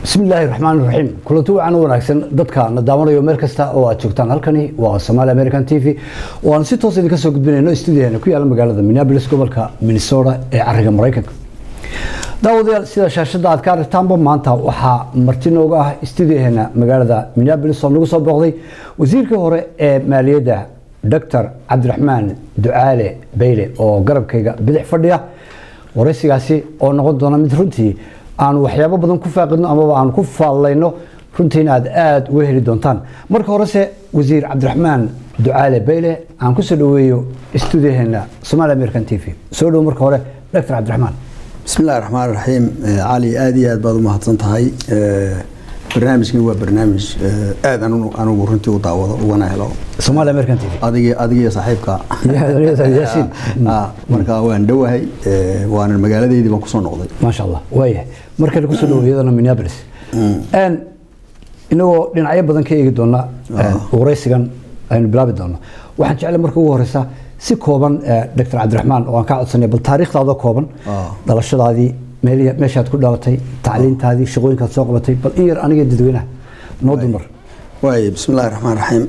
bismi illaahi raxmaan raxiim kulanti wacan wanaagsan dadka na daawanayo meel kasta oo aad joogtaan halkani waa somaali american t v oo aan si toos idinka soo gudbinayno stuudiyaheena ku yaala magaalada minneapolis gobolka minnesota ee cariga maraykanka daawadayaal sida shaashadda aad ka aragtaanba maanta waxaa marti nooga ah stuudiyaheena magaalada minneapolis oo nagu soo booqday wasiirkii hore ee maaliyadda doctor cabdiraxmaan ducaale bayle oo garabkayga bidix fadhiya waraysigaasi oo noqon doona mid runtii aanu waxyaabo badan ku faaqidno amaba aanu ku faallayno runtiina aad aada uga heli doontaan marka horese wasiir cabdiraxmaan ducaale bayle aan kusoo dhaweeyo stuudiyaheena somaali american t v soo dhowo marka hore doctor cabdiraxmaan bismi illahi raxmaan raxiim cali aada iyo aad baad u mahadsan tahay barnaamijkan waa barnaamij aada anigu runtii u daawado ugana helo somaali american t v adig adigiyo saaxiibka yaasiin marka waan dhowahay waana magaaladeydii baan kusoo noqday maasha allah waayahay markale kusoo dhawo iyadana minneapolis inagoo dhinacyo badan ka eegi doona waraysigan aynu bilaabi doono waxaan jeclay marka ugu horeysa si kooban doctor cabdiraxmaan oo aan ka codsanay bal taariikhdaada kooban dhalashadaadii meeshaad ku dhalatay tacliintaadii shaqooyinkaad soo qabatay bal in yar aniga dadweynaha noo dumar waay bismi illahi raxmaan raxiim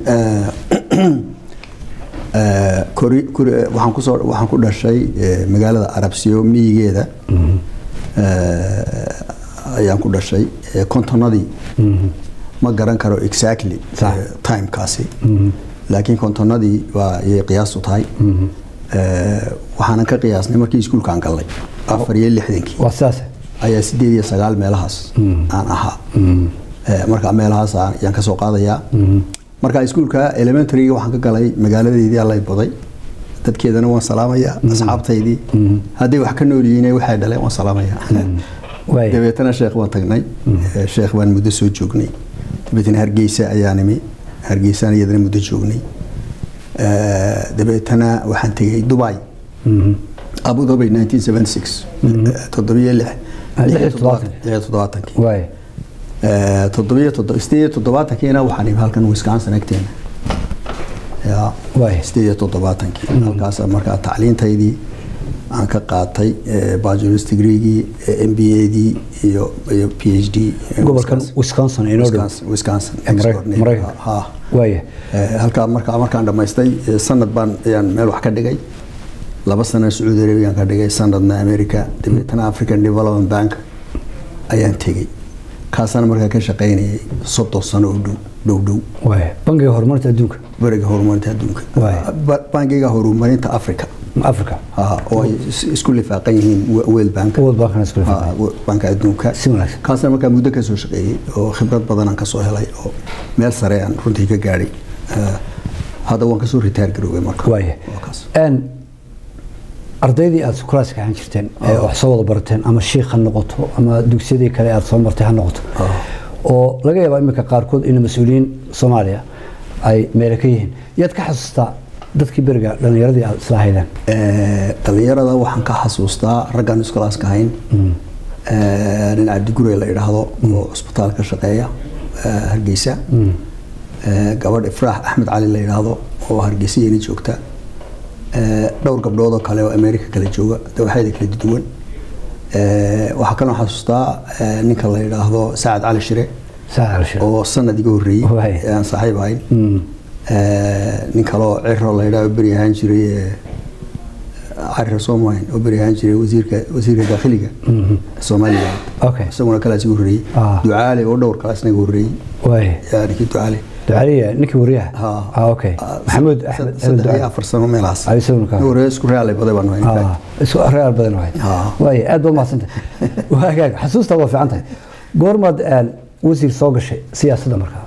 waxaan kusoo waxaan ku dhashay magaalada arabsiyo miyigeeda ayaan ku dhashay kontonadii ma garan karo exactly timekaasi laakiin kontonadii waa ayay qiyaastu tahay waxaanan ka qiyaasnay markii iskuulkaan gallay afar iyo lixdankii waa sidaas ayaa sideed iyo sagaal meelahaas aan ahaa marka meelahaas ayaan ka soo qaadayaa marka iskuulka elementaryga waxaan ka galay magaaladeydii allay baday dadkeedana waan salaamayaa asxaabtaydii hadday wax ka nool yihiin waxay dhaleen waan salaamayaa dabeetana sheekh waan tagnay sheekh baan muddo soo joognay dabeetana hargeysa ayaa nimi hargeysaan iyadana muddo joognay dabeetana waxaan tegay dubai abu dhabi nineteen seventy six toddobiyo lix lixiyo toddobaatankii toddobiyo sideed iyo toddobaatankiina waxaan imi halkan wisconsin agteena ya sideed iyo toddobaatankii halkaas markaa tacliintaydii aan ka qaatay bachelors degreegii m b adii iyo iyo p h d gobolkan wisconsin inoo dhow wisconsin maraykanka waaya halkaa markaa markaan dhammaystay sanad baan ayaan meel wax ka dhigay laba sana sacuudi arabiyan ka dhigay sanadna america dabeetana african development bank ayaan tegey kaasana markaa ka shaqaynayay soddon sano oo dhow dhow dhow waaya bangiga horumarinta adduunka bariga horumarinta adduunka bangiga horumarinta africa africa oo ay isku lifaaqan yihiin world bank world bankana isku lifaaqan banka adduunka si wanaagsan kaasna markaa muddo ka soo shaqeeyey oo khibrad badan aan ka soo helay oo meel sare aan runtii ka gaadhay hadda waan kasoo ritaar garoobay marka waaya ardaydii aada sukulaaska ahaan jirteen ee wax soo wada barateen ama shiikh ha noqoto ama dugsiyadii kale aada soo martay ha noqoto oo laga yaabaa iminka qaarkood in mas-uuliyiin soomaaliya ay meele ka yihiin yaad ka xasuustaa dadkii beriga dhallinyaradii aada isla haydeen dhallinyarada waxaan ka xasuustaa raggaan iskulaaska hayn nin cabdigurey la idhaahdo oo cusbitaal ka shaqeeya hargeysa gabadh ifraax axmed cali la idhaahdo oo hargeysa iyana joogta dhowr gabdhood oo kale oo america kala jooga dawaxyada kala duwan waxaa kaloo xasuustaa ninka la yidhaahdo sacad cali shire oo sanad iga horreeyey aan saaxiib ahayn nin kaloo ciro la yidhahdo beri ahaan jiray cariro soomahin oo beri ahaan jiray wasiirka wasiirka daakhiliga somaliland isaguna kalaas iga horreeyey ducaale oo dhowr kalaas naga horreeyey ninkii ducaale ducaaliya ninkii wariyaha okay maxamuud axmed saddex iyo afar sano meelahaas hore isku reaalay baday baan nahay isku reaal badan wahay waay aad baad mahadsantay waagaag xasuusta waa fiican tahay goormaad wasiir soo gashay siyaasadda markaa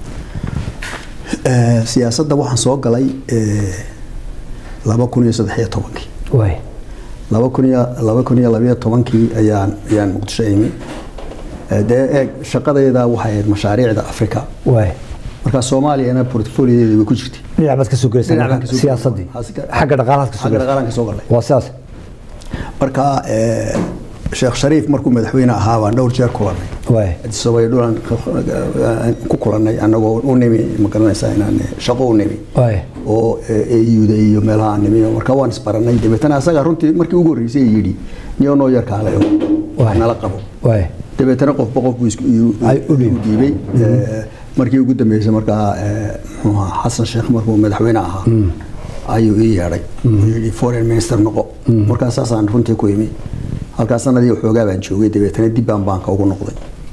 siyaasadda waxaan soo galay laba kun iyo saddex iyo tobankii waay laba kun iyo laba kun iyo labayo tobankii ayaan ayaan muqdisho imi dee eeg shaqadayda waxay ahayd mashaariicda africa waay marka soomaaliyana portfoliodeeda way ku jirtay dhinac baad ka soo gelaysaa siyaasaddii xagga dhaqaalahaad ka soo xagga dhaqaalaan ka soo galay waa sidaas marka sheekh shariif markuu madaxweyne ahaa baan dhowr jeer kulanay waay sabay dhulan ku kulanay annagoo u nimi ma garanaysaa inaan shaqo u nimi waay oo eyuda iyo meelaha aan nimi marka waan isbaranay dabeetana asaga runtii markii ugu horreysay yidhi niyo noo yar kaale nala qabo waay dabeetana qofba qof buu isku- iyuu- Ay u dhiibay. u dhiibay Eh, markii ugu dambeysay markaa eh, muxuu ahaa xasan sheekh markuu madaxweyne ahaa ayuu ii yeedhay Wuxuu yidhi foreign minister noqo markaa saasaan runtii ku imi halkaa sanadii waxoogaa baan joogay dabeetana dib baan baanka ugu noqday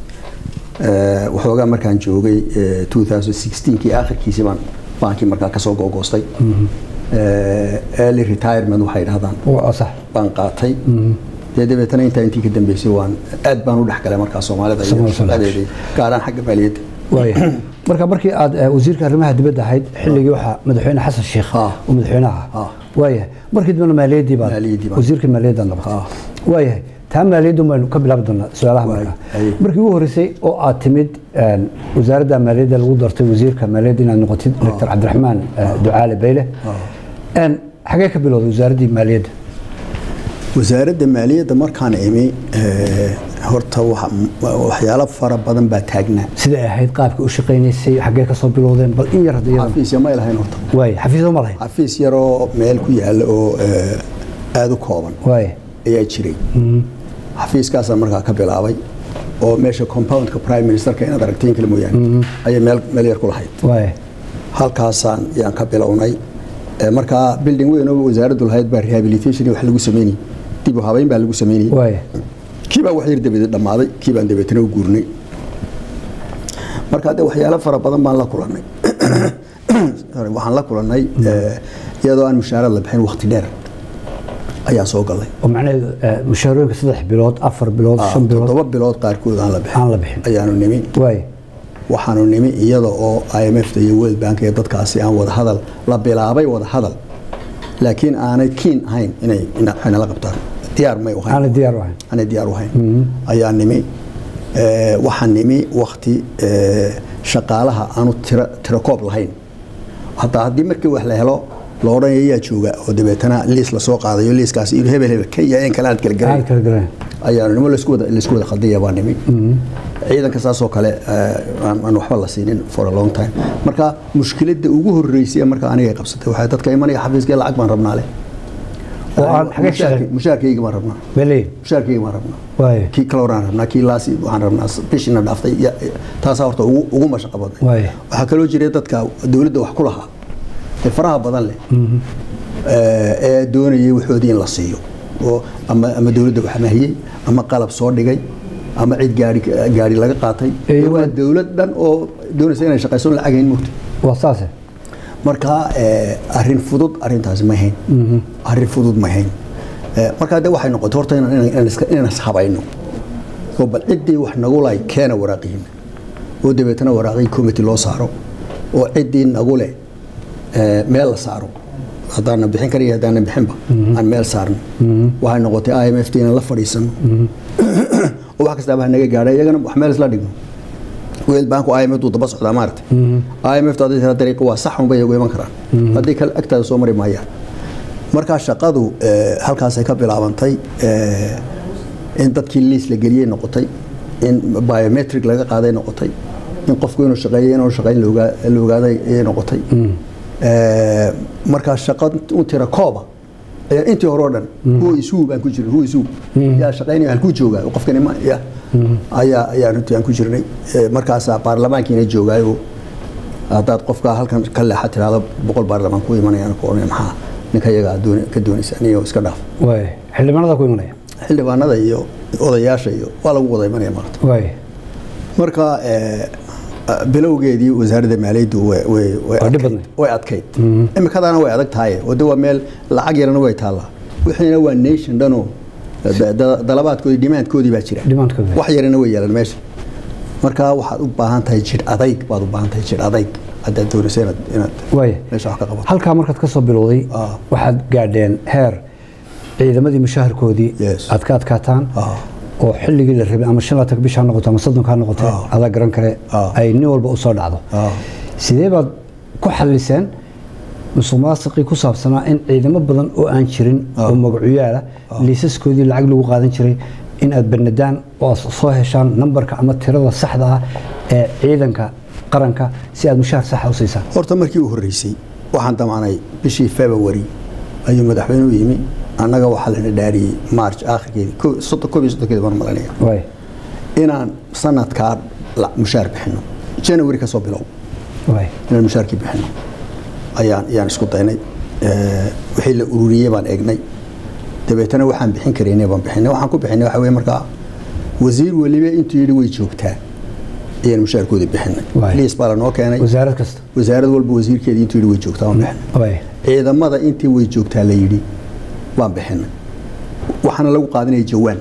Eh, waxoogaa markaan joogay eh, 2016kii aakhirkiisii baan baankii markaa kasoo googoostay Eh, early retirement waxay dhahdaan waa sax baan qaatay dee dabeetana intaa intii ka dambeysay waan aad baan u dhexgalay markaa soomaalida iyo Soomaalida. shaqadeedii gaaraan xagga maaliyadda waaya marka markii aad eh, wasiirka arrimaha dibadda ahayd xilligii waxaa madaxweyne xasan sheekh Ah. oo madaxweynaha Ah. ah waaya markii dambena maaliyaddii baad Maaliyaddii baan- wasiirka maaliyadda noqotay Ah. waayahay taa maaliyaddu baynu ka bilaabi doonaa su-aalaha Waay, marka ay. markii ugu horreysay oo aad timid een, wasaaradda maaliyadda lagu dartay wasiirka maaliyadda inaad noqotid doctor cabdiraxmaan eh, ducaale bayle Een, xagee ka bilowday wasaaraddii maaliyadda wasaaradda maaliyadda markaan imi eh, horta waxa- waxyaalo fara badan baa taagnaa siday ahayd qaabka u shaqaynaysay xagee ka soo bilowdeen bal in yar hadda iyada xafiisya may lahayn horta waaya xafiisyo ma lahayn xafiis yaroo meel ku yaalla oo eh, aada u kooban waaya ayaa jiray xafiiskaasaan markaa ka bilaabay oo meesha compoundka prime ministerka inaad aragtiin kale mooyaane ayay meel meel yar ku lahayd waaya halkaasaan yaan ka bilownay Eh, markaa building weyn oo wasaaraddu lahayd baa rehabilitation iyo wax lagu sameynayay dib u habeyn baa lagu sameynayay waaya kii baa wax yar dabadeed dhammaaday kii baan dabeetana u guurnay marka de waxyaalo fara badan baan la kulannay Sorry, waxaan la kulannay eh, iyadoo aan mushaarad la bixin waqti dheer ayaa soo galay oo macnaheedu eh, mushaarooyinka saddex bilood afar bilood Ah, shan bilood toddoba bilood qaarkood aan la bixin aan la bixin ayaanu nimi waaya waxaanu nimi iyada oo IMF iyo World Bank iyo dadkaasi aan wada hadal la bilaabay wada hadal laakiin aanay keen ahayn inay inay la qabtaan diyaar may u ahayn aanay diyaar u ahayn aanay diyaar u ahayn ayaa nimi Eh, waxaan nimi wakti eh, shaqaalaha aanu tira tira koob lahayn hataa haddii markii wax la helo la odhanaya yaa jooga oo dabeetana liis lasoo qaadayo liiskaasi inuu hebel hebel ka yahay in kale aad kala garan aan kala garan ayaanu nimo laisku wada laisku wada khaldaya baa nimi ciidanka saasoo kale eh, aan aan waxba la siinin for a long time marka mushkiladda ugu horreysay ee marka aniga ay qabsatay waxay dadka imanaya xafiiskee lacag baan rabnaa leh oo aan xagee shaqeyn mushaarkayga baan rabnaa beleyn mushaarkayga baan rabnaa waaya kii kale horaan rabnaa kii laasi waxaan rabnaa bishina dhaaftay ya- taasaa horta ugu ugu mashaqo badnay Waaya. waxaa kaloo jiray dadka dowladda wax ku lahaa ee faraha badan leh eh, ee doonayay waxoodii in la siiyo oo ama ama dowladda wax mahiyey ama qalab soo dhigay ama cid gaari gaari laga qaatay Ee, waa waa- dowlad dhan oo doonaysa inay shaqayso lacagayn mugta waa saase marka eh, arrin fudud arrintaasi ma hayn arrin fudud ma hayn Eh, marka de waxay noqotay horta inaan- inaan inaan iska- inaan ishabayno oo bal ciddii wax nagu lahay keena waraaqihin oo dabeetana waraaqii committee loo saaro oo ciddii nagu leh eh, meel la saaro haddaana bixin kariyo haddaana bixinba aan meel saarno waxay noqotay i m f t inaan la fadhiisano oo wax kastaaba ha naga gaadha iyagana wax meel isla dhigno weel banku IMF uu daba socdaa maaragtay IMF hadii tira dariiqa waa sax un bay ugu iman karaan haddii kale agtaada soo mari maayaan markaa shaqadu eh, halkaasay ka bilaabantay eh, in dadkii liis la geliyey noqotay in biometric laga qaaday noqotay in qofku inuu shaqeeyo inuu shaqeyn la ogaa- la ogaaday ayay noqotay Eh, markaa shaqa u tira kooba ayaa intii hore oo dhan huwa isuu baan ku jirnay huwa isuu yaa shaqeynaya halkuu joogaa qofkani ma ya ayaa ayaa runtii aan ku jirnay Eh, markaasaa baarlamaankiina joogaayo haddaad qofka halkan ka leexa tiraahdo boqol baarlamaan ku imanayaan ku oranaya maxaa ninka iyaga aad dooni- ka doonaysa aniyo iska dhaaf waaya xildhibaanada ku imanaya xildhibaanada iyo odayaasha iyo waa lagu wada imanaya maarata waaya marka eh, bilowgeedii wasaaradda maaliyaddu way- way- way Waa dhib adkayd. badnayd. way adkayd imikadana way adag tahay wade waa meel lacag yarana way taallaa wixiina waa nation dhanoo da- da- dalabaadkoodii dhimaandkoodii baa jira Demand-koodii. wax yarana way yeelan meesha marka waxaad u baahan tahay jir adayg baad u baahan tahay jir adayg haddaad doonaysa inaad inaad waaya meesha wax ka qabato halkaa markaad ka soo bilowday Ah. waxaad gaadheen heer ciidamadii mushaharkoodii Yes. aad ka adkaataan Ah. oo xilligii la rabay ama shan laatan bisha ha noqoto ama soddonka ha noqote Ah. adaa garan kare Ah. ay nin walba u soo dhacdo Ah. sidee baad ku xalliseen musuq maasuqii ku saabsanaa in ciidamo badan oo aan jirin Ah. oo magacuyaala liisaskoodii lacag lagu qaadan jiray in aad banadaan oo aad soo heshaan nambarka ama tirada saxda ah ee ciidanka qaranka si aad mushahar saxa u siisaan horta markii u horreysay waxaan damacnay bishii february ayuu madaxweynuhu yimi annaga waxaa lana dhaariyey march aakhirkeedii ko- soddon- koob iyo soddonkeedi baan malanaya waay inaan sanadkaa la- mushaar bixino january ka soo bilow waay inaan mushaarkii bixino ayaan ayaan isku daynay Eh, wixii la ururiyey baan eegnay dabeetana waxaan bixin karaynay baan bixinay waxaan ku bixinay waxa weye markaa wasiir weliba intuu yidhi way joogtaa ayaan mushaarkoodii bixinay Waay. liis baa lanoo keenay wasaarad kasta wasaarad walba wasiirkeedii intuu yidhi way joogtaa baan bixinay waay ciidamada intii way joogtaa la yidhi baan bixinay waxaana lagu qaadanaya jawaan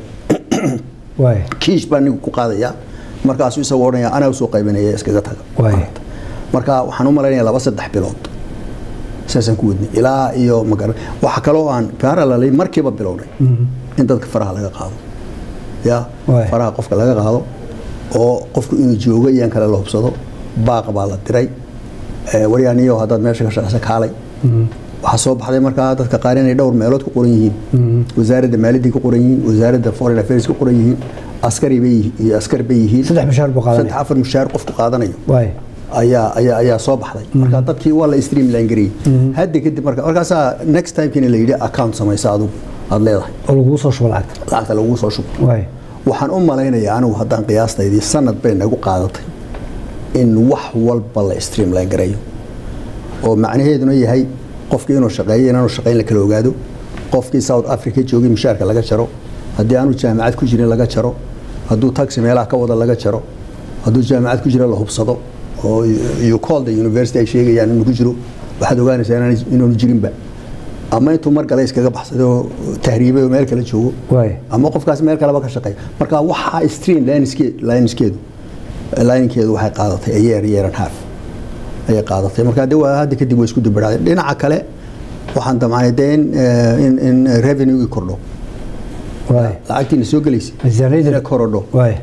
waay kiish baa nigu ku qaadaya markaasuu isagoo odhanaya anaa usoo qaybanaya iskaga taga Waay. marka waxaan u malaynaya laba saddex bilood saasaan ku wadnay ilaa iyo magara waxa kaloo aan parallelay markiiba bilownay in dadka faraha laga qaado ya Waay. faraha qofka laga qaado oo qofku inuu joogo iyaan kale la hubsado baaq baa la diray Eh, waryaaniyo haddaad meesha ka shaqeysa kaalay waxaa soo baxday markaa dadka qaar inay dhowr meelood ku qoran yihiin wasaaradda maaliyaddii ku qoran yihiin wasaaradda foreign affairs ku qoran yihiin askari bay yihiin- iyo askar bay yihiin saddex mushaar buu qaadanaya saddex afar mushaar qofku qaadanayo waay ayaa ayaa ayaa soo baxday marka dadkii waa la streamline gareeyey hadda kadib marka markaasaa next timekina la yidhi account samaysa adigu aad leedahay oo laguu soo shubo lacagta lacagta lagugu soo shubo waay waxaan u malaynayaa anigu haddaan qiyaastaydii sanad bay nagu qaadatay in wax walba la streamline gareeyo oo macnaheeduna yahay qofkii inuu shaqeeyo inaanu shaqayn la kala ogaado qofkii south africa joogay mushaarka laga jaro haddii aanu jaamacad ku jirin laga jaro hadduu taxi meelaha ka wada laga jaro hadduu jaamacad ku jira la hubsado oo you call the university ay sheegayaan inuu ku jiro waxaad ogaanaysaa inaan- inaanu jirinba ama intuu mar gale iskaga baxsaday oo tahriibay oo meel kale joogo waay ama qofkaas meel kaleba ka shaqeeya marka waxaa stream lineskeed lineskeedu linekeedu waxay qaadatay a year year and half ayay qaadatay marka de waa hadda kadib way isku dubadhacday dhinaca kale waxaan damcnay dee in eh, in in revenue kordho waay lacagtiina soo gelaysay miisaaniyadda inay korodho waay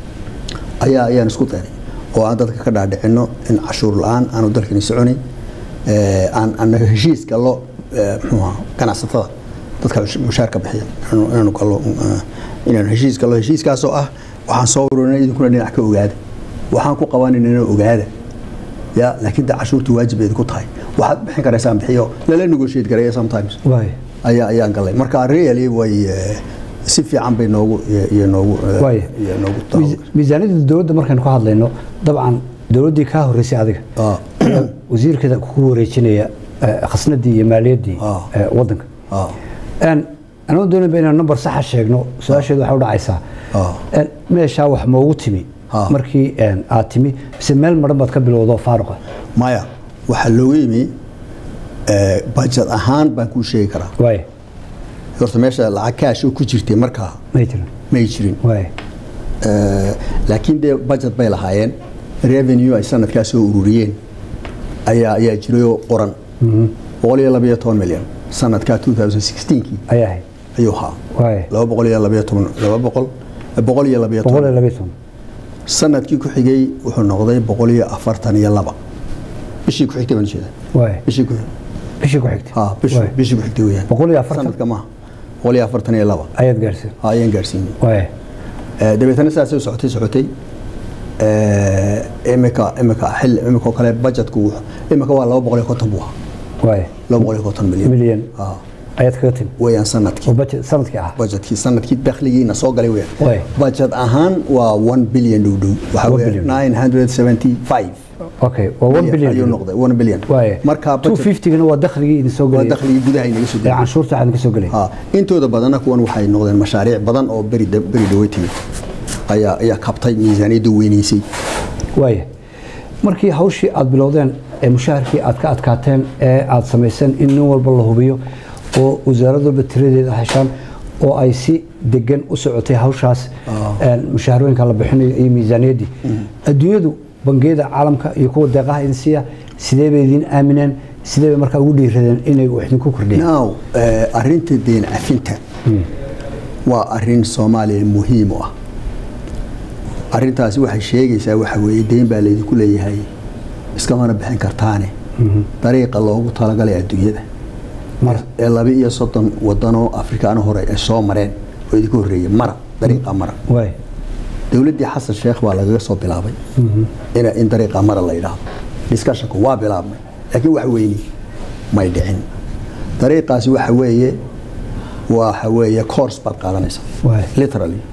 ayaa ayaan isku daynay oo aan dadka ka dhaadhicino in cashuur la-aan aanu dalkani soconayn eh, aan anaga heshiis gallo eh, muxuu ahaa ganacsatada dadka mushaarka bixiya inaanu- inaanu gallo eh, inaanu heshiis gallo heshiiskaasoo ah waxaan soo ururinay idinkuna dhinac ka ogaada waxaan ku qabanayna ogaada ya laakiin de cashuurtu waajib bay idinku tahay waxaad bixin karaysaan bixiyo lala negotiate gareeya sometimes waay ayaa ayaan galay marka really way eh, si fiican bay noogu iyo- iyo noogu eh, waay iyo noogu Miis- miisaaniyadda dowladda markaynu ka hadlayno dabcan dowladdii kaa horreysay adiga Ah. ayaa wasiirkeeda ku wareejinaya eh, khasnadii iyo maaliyaddii Ah. eh, waddanka Ah. Een, anoo doonayba inaan number saxa sheegno su-aasheedu waxay u dhacaysaa Ah. Een, meeshaa wax moogu timi Ah. markii een, aad timi mise meel madhan baad ka bilowdo faaruqa maya waxaa looga yimi eh, budget ahaan baan kuu sheegi karaa waay horta meesha lacag kaash oo ku jirtay markaa may jirin may jirin waay Eh, laakiin dee budget bay lahaayeen revenue ay sanadkaa soo ururiyeen ayaa ayaa jiray oo qoran boqol iyo labayo toban milyan sanadkaa 2016kii ayaa ahayd ayuu ahaa waay laba boqol iyo labayo toban laba boqol boqol iyo labayo boqol iyo toban labayo toban sanadkii ku xigay wuxuu noqday boqol iyo afartan iyo laba bishii ku xigtay baan jeeda waay bishii ku bishii ku xigtay ha bishii Waay. bishii ku xigtay weeyaan boqol iyo afartan sanadka maaha boqol iyo afartan iyo laba ayaad gaarsiin ha ayaan gaarsiinay waay Eh, dabeetana sidaasay u socotay socotay Eh, imika imika xil imika oo kale budgetku wuxuu- imika waa laba boqol iyo konton buu ahaa waay laba boqol iyo konton milyan milyan ha ayaad kaga timi weeyaan sanadkii oo budget sanadkii ah budgetkii sanadkii dakhligiina soo galay Waay. weeyaan budget ahaan waa 1 billion dhow dhow waxa One weeye billion. 975 okay waa 1 billion ayuu noqday 1 billion waay marka budget 250 waa dakhligii idin soo waa galay dakhligii gudaha inaga soo ee galay canshuurta waxaan ka soo galay ha intooda badana kuwan waxay noqdeen mashaariic badan oo beri beri dhawey timid ayaa ayaa kabtay miisaaniyadda weynaysay waaya markii hawshii aad bilowdeen ee mushaharkii aad ka adkaateen ee aad samayseen in nin walba la hubiyo oo wasaarad walba tiradeeda heshaan oo ay si degan u socotay hawshaas een, mushaharooyinka la bixinayo iyo miisaaniyaddii adduunyadu bangiyada caalamka iyo kuwa deeqaha idin siiya sidee bay idin aamineen sidee bay markaa ugu dhiiradeen inay wax idinku kordhiyeen now eh, arrinta deen cafinta waa arrin soomaaliya muhiim u ah arrintaasi waxay sheegaysaa waxa weeye deyn baa laydinku leeyahay iskamana bixin kartaane dariiqa loogu talagalay adduunyada Mara. ee laba iyo soddon wadanoo afrikaano hore ay soo mareen oo idinku horreeyey mara dariiqa mara waay dowladdii xasan sheekh baa lagaga soo bilaabay in, in dariiqa mara la yidhaahdo discussionku waa bilaabmay laakiin wax weyni may dhicin dariiqaasi waxa weeye waxa weeye course baad qaadanaysaa Waay. literally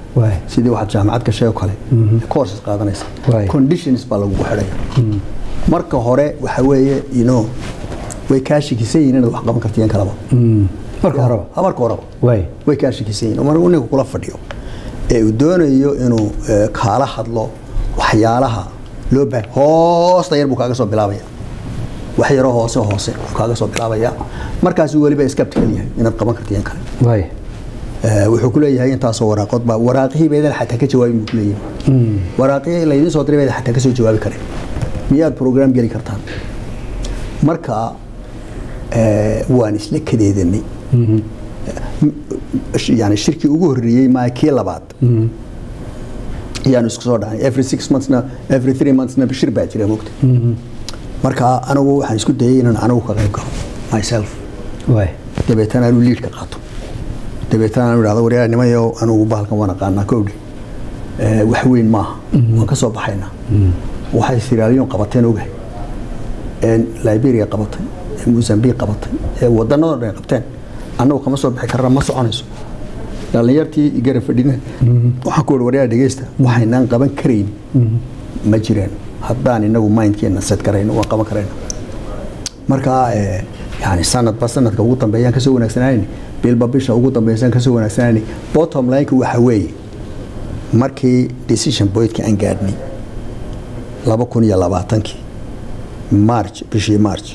waay sidii waxaad jaamacad gashay oo kale courses qaadanaysa Waay. conditions baa lagugu xidhaya marka hore waxa weeye you know way kaa shakisan yihiin inaad wax qaban kartiyeen kalaba marka horeba Ha, marka horeba waay way kaa shakisan yihiin mar uu ninku kula fadhiyo ee uu doonayo inuu eh, kaala hadlo waxyaalaha loo baahan hoosta yar buu kaaga soo bilaabaya wax yaroo hoose hoose buu kaaga soo bilaabaya markaasuu weliba skeptical yahay inaad qaban kartiyeen kale waay Eh, wuxuu ku leeyahay intaasoo waraaqood baa waraaqihii baydan xataa ka jawaabin buu ku leeyahay waraaqihii laydin soo diray baydan xataa ka soo jawaabi karin miyaad program geli kartaan marka eh, waan isla kadeedanay yani shirkii ugu horreeyey maa kii labaad ayaanu isku soo dhacnay every six monthsna every three monthsna shir baa jira mogta marka anigu waxaan isku dayay inaan anigu ka qayb galo myself waay dabeetana anuu liidka qaato dabeetana anu idhahdo waryaa nimayo anugu bahalkan waan aqaanaa kowdhe Eh, wax weyn maaha waan ka soo baxaynaa waxay siraaliyon qabateen ogahay ee liberia qabatay ee mozambique qabatay ee wadanadoo dhan ay qabteen annagu kama soo bixi karna ma soconayso dhallinyartii igara fadhina waxaan ku ihi waryaa dhegeysta waxaynaan qaban karayn ma jiraan haddaan inagu mindkeena set karayno waan qaban karayna marka eh, yani sanadba sanadka ugu dambeeyaan kasoo wanaagsanaayn bilba bisha ugu dambeysaan kasoo wanaagsanaayn bottom lineka waxa weeye markii decision pointka aan gaadhnay laba kun iyo labaatankii march bishii march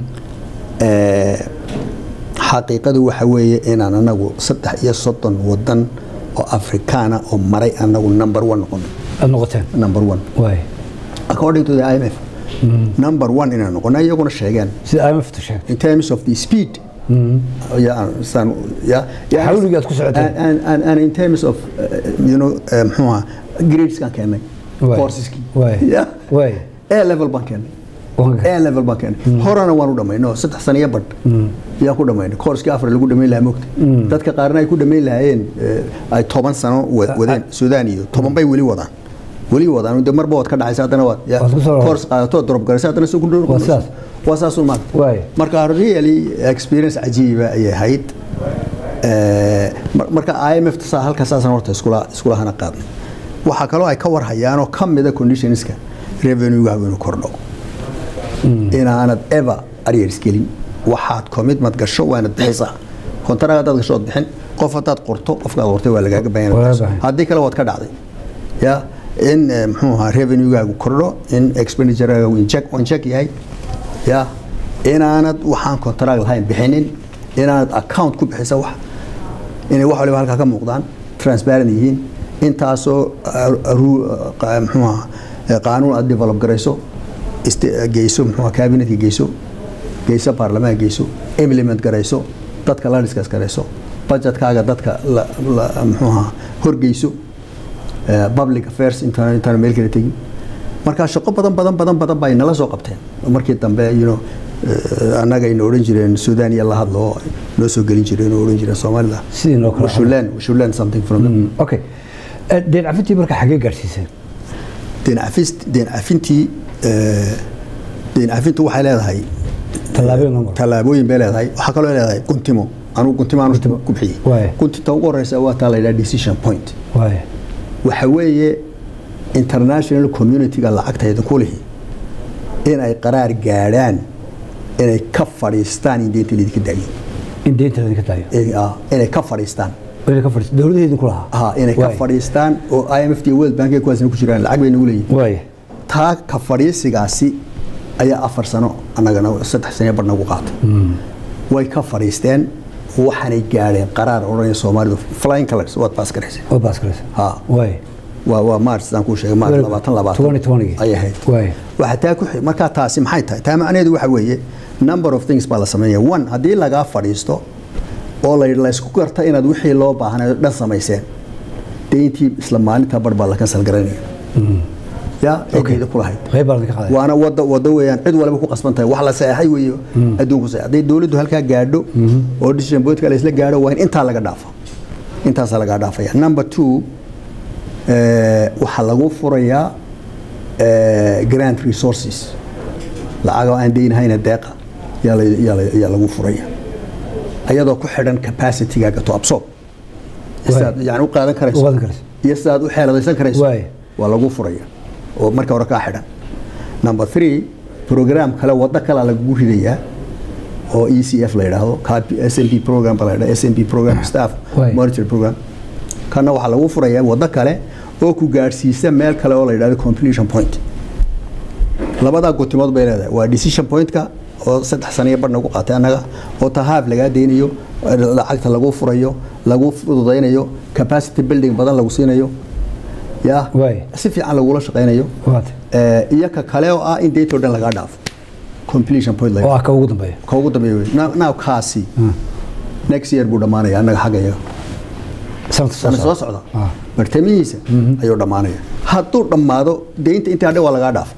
Eh, xaqiiqadu waxa weeye inaan anagu saddex iyo soddon wadan oo afrikaana oo maray anagu number one noqono aad noqoteen number one waay according to the IMF number one inaan noqono iyaguna sheegeen sida IMF-tu sheegtay in terms of the speed yeah, san, yeah, yeah, Xawligaad ku socoteen. and, and, and, and in terms of uh, you know uh, muxuu ahaa gradeskaan keennay Waay. courseski Waay. yeah. Waay. a level baan keennay Waan ga- a level baan keennay horena waan u dhammaynay oo saddex sano iyo badh yaan ku dhammaynay coursekii afar lagu dhammayn lahaa mogta dadka qaarna ay ku dhammayn lahaayeen eh, ay toban sano wa- wadeen suudaan iyo toban bay weli wadaan weli wadaan de marba waad ka dhacaysa haddana waad yeah, Waad ku soo- course qaadato drop garaysa haddana si ku dhow Waa sidaas. waa saas un maanta Waay. marka really experience cajiiba ayay ahayd Eh, mar- marka IMF saa halka saasan horta iskula iskula hana qaadnay waxaa kaloo ay ka warhayaan oo ka mida conditionska revenue-gaagu inuu kordho inaanad ever arrears gelin waxaad commitment gasho waanad bixisaa kontarag haddaad gasho ood bixin qof haddaad qorto qofkaad qortay waa lagaaga baahan Waa inaad laga bixiso. baahan. haddii kale waad ka dhacday ya in eh, muxuu ahaa revenue-gaagu kordho in expenditure-gaagu inject inject yahay ya inaanad waxaan kontarag lahayn bixinin inaanad account ku bixisa wax inay wax waliba halkaa ka muuqdaan transparent yihiin intaasoo uh, ru- uh, qa- muxuu ahaa, eh, qaanuun aad develop garayso iste- geyso muxuu ahaa, cabinetka geyso geyso baarlamaanka geyso implement garayso dadka la discuss garayso budgetkaaga dadka la- la- muxuu ahaa, horgeyso eh, public affairs intaan intaan meel kale tegin marka shaqo badan badan badan badan bay nala soo qabteen markii dambe you know eh, annaga ayna odhan jireen sudan iyo la hadlo oo noo soo gelin jireen oo odhan jireen soomaalida Sidii noo kala we should learn we should learn something from them okay Eh, deen cafintii marka xagee gaadhsiiseen deen cafis deen cafintii eh, deen cafintu waxay leedahay tallaabooyin loo maro tallaabooyin bay leedahay waxaa kaloo leedahay guntimo anugu guntimo aanu ku Waay. bixiyey guntinta ugu horeysa waa taa la yidhaha decision point waay waxa weeye international community-ga lacagta idinku lihi in ay qaraar gaadhaan inay ka fadhiistaan in deynta laydinka daayo in deynta laydinka daayo Eh, ah, inay ka fadhiistaan inay ka fadhiisto dowladda idinku lahaa ah, inay ka Waay. fadhiistaan oo IMF iyo World Bank kuwaasna ku jiraan lacag bay nagu leeyihin waay taa ka fadhiisigaasi ayaa afar sano annagana saddex sano bar nagu qaatay way ka fadhiisteen waxaanay gaadheen qaraar odhanaya soomaalidu flying colors waad baas garaysay oo baas galaysa ha waay waa waa march sidaan kuu sheegay march Very labaatan good. labaatan 2020 ayay ahayd Waay. waxaa taa ku xi- markaa taasi maxay tahay taa macnaheedu waxa weeye number of things baa la sameynaya one haddii lagaa fadhiisto oo la yidhi laysku garta inaad wixii loo baahnay oo dhan samayseen deyntii isla maalinta bar baa la kansal garanaya ya eegeyda ku lahayd qayb baa laydinka qaaday waana wada wado weeyaan cid walba ku qasban tahay wax la saxay weeyo adduunku saxay hadday dawladdu halkaa gaadho oo decision point la isla gaadho waa in intaa laga dhaafo intaasaa laga dhaafaya number two eh, waxaa lagu furayaa eh, grant resources lacag oo aan deynahayna deeqa yaa la- yaa la- yaa lagu furaya ayadoo ku xidhan capacity-gaaga to absorb Waay. yani u qaadan u karayso qaadan karaysa iyo sidaad u xeeladaysan karayso Waay. waa lagu furaya oo marka hore kaa xidhan number three program kale waddo kale lagugu ridayaa oo e c f la yidhaahdo s m p program ba la yidhahdo s m p program staff Waay. monitor program kana waxaa lagu furayaa waddo kale oo ku gaadhsiisa meel kale oo la yidhahdo completion point labadaa gotimood bay leedahay waa decision pointka oo saddex saniyo bar nagu qaatay annaga oo tahaaf lagaa deynayo lacagta lagu furayo lagu fududaynayo capacity building badan lagu siinayo ya Waay. si fiican lagula shaqaynayo waata Eh, iyo ka kale oo ah in daytoo dhan lagaa dhaafo completion point la oo ah ka ugu dambeeya ka ugu dambeeya wey Now- now kaasi next year buu dhammaanaya annaga xagga iyaga sanadka soo sana soo socda socda Ah. bartamihiisa ayuu dhammaanaya hadduu dhammaado deynta intii hadhe waa lagaa dhaafo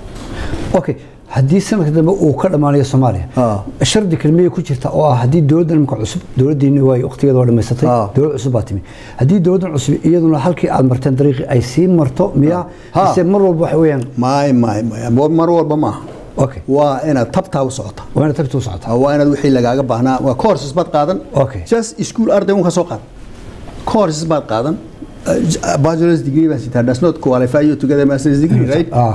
okay haddii sanadka dambe uu ka dhammaanayo soomaaliya Ah. shardi kelmiya ku jirta oo ah haddii dowladdan imika cusub dowladdiini waay waqtigeeda waa dhammaysatay Ah. dowlad cusub baa timi haddii dowladdan cusub iyaduna halkii aad marteen dariiqii ay sii marto miyaa Ha. mise mar walba waxa weeyaan maay maay maay Wa- mar walba maaha okay waa inaad tabtaa u socota waa inaad tagta u socotaa waa inaad wixii lagaaga baahnaa waa courses baad qaadan Okay. just school arday un ka soo qaad courses baad qaadan Uh, j- bachelor's degree baan sitaa does not qualify you to get a master's degree right ah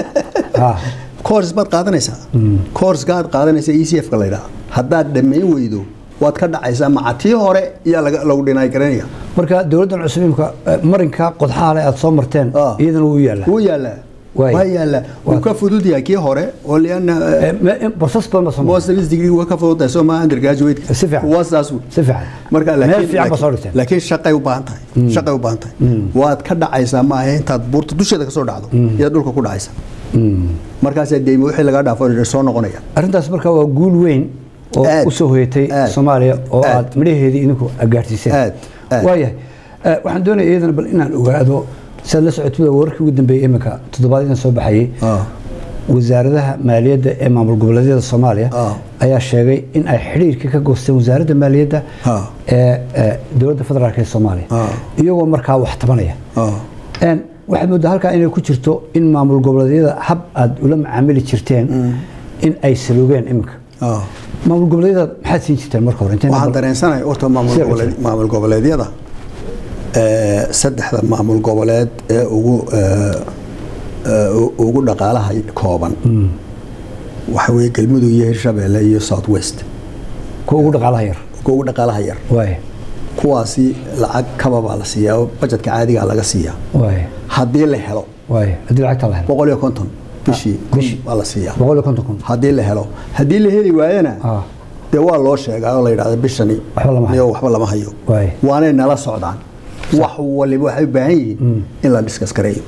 ah courses baad qaadanaysaa coursegaad qaadanaysa e c f ka la yidhaha haddaad dhammayn weydo waad ka dhacaysaa maca tii hore iyaa laga- lagu dhinaay garanaya marka dowladdan cusub imika marinka qodxaale aad soo marteen Ah. iyadana wuu yaallaa wuu yaallaa Waay. waa yaallaa wuu ka fudud yahay kii hore oo liana Eh, me- in- basas badan baa soo martay master's degree waa ka fudud tahay soo maa undergraduate Si fiican. waa saas wey si fiican marka meel laakiin fiican baa soo laakiin- dhigteen laakiin shaqay u baahan tahay shaqay u baahan tahay waad ka dhacaysaa maaha intaad buurta dusheeda ka soo dhacdo iyaad dhulka ku dhacaysa markaasaa deyma wixii lagaa dhaafo soo noqonaya arrintaas marka waa guul weyn oo Aad. u soo hoyatay Aad. soomaaliya oo Aad. aad midhaheedii idinku gaarsiiseen Aad. Aad. waayahay Eh, waxaan doonaya iyadana bal inaan ogaado siaad la socotida wararkii ugu dambeeyey iminka toddobaadyadaan soo baxayey Ah. wasaaradaha maaliyadda ee maamul goboleedyada soomaaliya Ah. ayaa sheegay in ay xidhiirka ka goosteen wasaaradda maaliyadda Ah. ee eh, dowladda federaalk ee soomaaliya Ah. iyagoo markaa wax tabanaya Ah. Een, waxaad moodaa halkaa inay ku jirto in maamul goboleedyada hab aad ula macaamili jirteen in ay salugeen iminka Ah. maamul goboleedyada maxaad siin jirteen marka hore Intayn waxaan bal- dareensanahay horta maamul Sida goboleed- cusub. maamul goboleedyada ee, saddexda maamul goboleed ee ugu ee, ee, u- ugu dhaqaalaha kooban waxa weeye galmudug iyo hirshabeelle iyo south west kuwa ugu dhaqaalaha yar kuwa ugu dhaqaalaha yar waay kuwaasi lacag kaba baa la siiyaa oo bajetka caadigaa laga siiyaa waay haddii la helo waay haddii lacagta la helo boqol iyo konton bishii kun bishii. baa la siiyaa boqol iyo konton kun haddii la helo haddii la heli waayana Ah. dee waa loo sheegaa oo la yidhahda bishani Waxba lama hayo. niyo waxba lama hayo Waay. waanay nala socdaan wax waliba waxay u baahan yihiin in la diskas gareeyo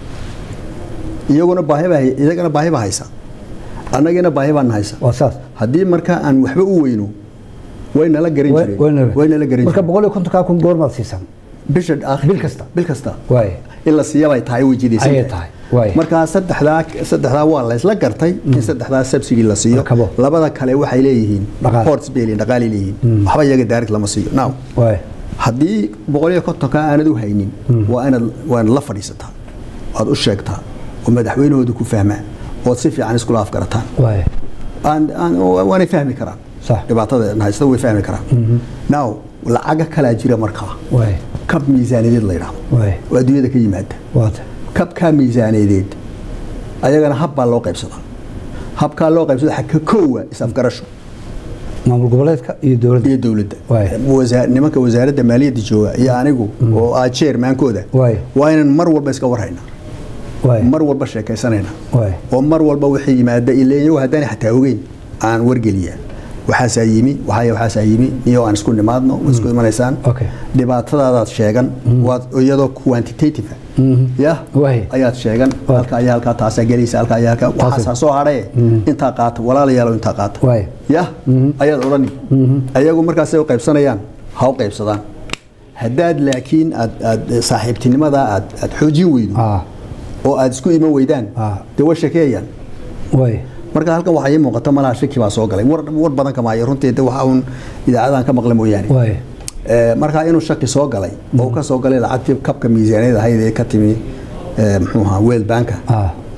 iyaguna baahiba iyagana baahiba haysa annagina baahi baan haysa waa saas haddii marka aan waxba u weyno way nala garan Way- jireen wayna- way nala garan marka jireen boqol iyo kontonkaa kun goormaad siisaan bisha aakhir bil kasta? bil kasta waay in la siiyabay tahay way jidaysan Ayay tahay, waay. markaa saddexdaa saddexdaa waa la isla gartay in saddexdaa subsidy la siiyo Rakabo. labada kale waxay leeyihiin Dhaqaale. ports bay leeyihiin dhaqaalay leeyihiin waxba iyaga direct lama siiyo now waay haddii boqol iyo kontonka aanad u haynin waa inaad waa inaad la fadhiisataa waad u sheegtaa oo madaxweynahooda ku fahmaa ood si fiican iskula afgarataan waay aan- aan- waanay fahmi karaan Sax. dhibaatada haysta way fahmi karaan now lacaga kalaa jira markaa waay kab miisaaniyadeed la yidhaahdo waay oo adduunyada ka yimaada waata kabkaa miisaaneedeed ayagana hab baa loo qaybsadaa habkaa loo qaybsada waxa ka koowa is-afgarasho maamul goboleedka iyo dowladda iyo dowladda Waay. Wasa- nimanka wasaaradda maaliyadda jooga iyo anigu oo ah chairmaankooda Waay. waa inaan mar walba iska warhayna waay mar walba sheekaysanayna waay oo mar walba wixii yimaada ilaa iyagu haddaan xataa ogeyn aan wargeliyaa waxaasaa yimi waxaaya waxaasaa yimi niyo aan isku nimaadno waa isku imanaysaan Okay. dhibaatadaadaad sheegan waad iyadoo quantitative ah, ya Waay. ayaad sheegan Waay. halka ayaa halkaa taasaa gelaysa halka ayaa halkaa waxaasaa soo hadhaye intaa qaata walaalayaalo intaa qaata Waay. ya ayaad odhani ayagu markaasay u qaybsanayaan ha u qaybsadaan haddaad laakiin aad aad saaxiibtinimada aad aad xoojin weydo ah oo aad isku iman weydaan Ah. dee way sheekeeyaan waay marka halkan waxaa ii muuqata malaha shaki baa soo galay war war badan kama hayo runtii de waxa uun idaacadan ka maqla mooyaane waay Eh, marka inuu shaki soo galay oo ka soo galay lacagtii kabka miisaaniyada ahayd ee ka timi eh, muxuu ahaa weel banka ah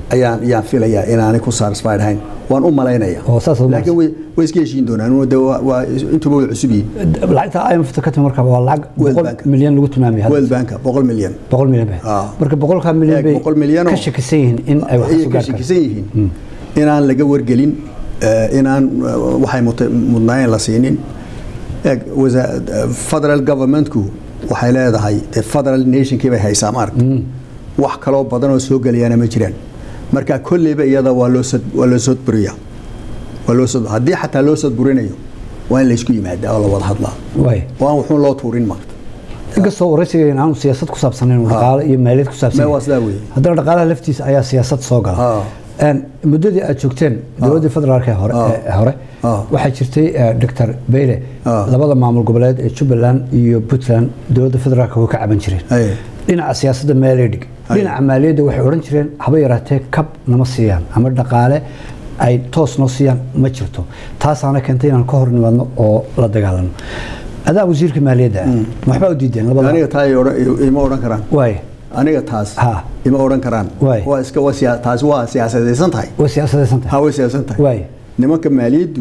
ayaan ayaan filayaa inaanay ku satisfied ahayn waan u malaynaya Oo saas u laakiin way way iska heshiin doonaan de waa waa intuba way cusub yihiin lacagta IMF ka timid marka waa lacag World boqol Bank. milyan lagu tilmaamay hadda. world banka boqol milyan boqol milyan bay Ah. marka boqolkaa milyan Eeg, bay boqol milyan oo- ka shakisan yihiin in ay wax ayay soo ka gaar karaan shakisan yihiin inaan laga wargelin eh, inaan eh, waxay mut- mudnaayeen la siinin eeg wasa- eh, federal governmentku waxay leedahay dee federal nationkii bay haysaa maaragta wax kaloo badan oo soo gelayaana ma jiraan marka kolleyba iyada waa loo sad- waa loo sodburiya waa loo sod haddii xataa loo sodburinayo waa in laysku yimaadaa oo la wada hadlaa waay oo aan wuxuun loo tuurin maarta inkastoo waraysiga aanu siyaasad ku saabsanayn oo dhaqaale iyo maaliyad ku saabsan Mee waa sidaa weeye. haddana dhaqaalaha laftiisa ayaa siyaasad soo gala Ah. Een, muddadii aad joogteen dowladdii federaalka ee hore Ah. ee hore Ah. waxaa jirtay eh, dr beyle Ah. labada maamul goboleed ee jubbaland iyo puntland dowladda federaalka way ka caban jireen Aye. dhinaca siyaasadda meelay dhig dhinaca maaliyadda waxay odhan jireen haba yaraatee kab nama siiyaan ama dhaqaale ay toos noo siiyaan ma jirto taasaana keentay inaan ka hor nimaadno oo la dagaalano adaa wasiirka maaliyadda ah ma waxbaa u diideen labada aniga taa ay odhan- ima odhan karaan waay aniga taas Ha. ima odhan karaan Waay. waa iska waa siya- taasi waa siyaasadaysan tahay way siyaasadaysan tahay ha way siyaasan tahay waay nimanka maaliyaddu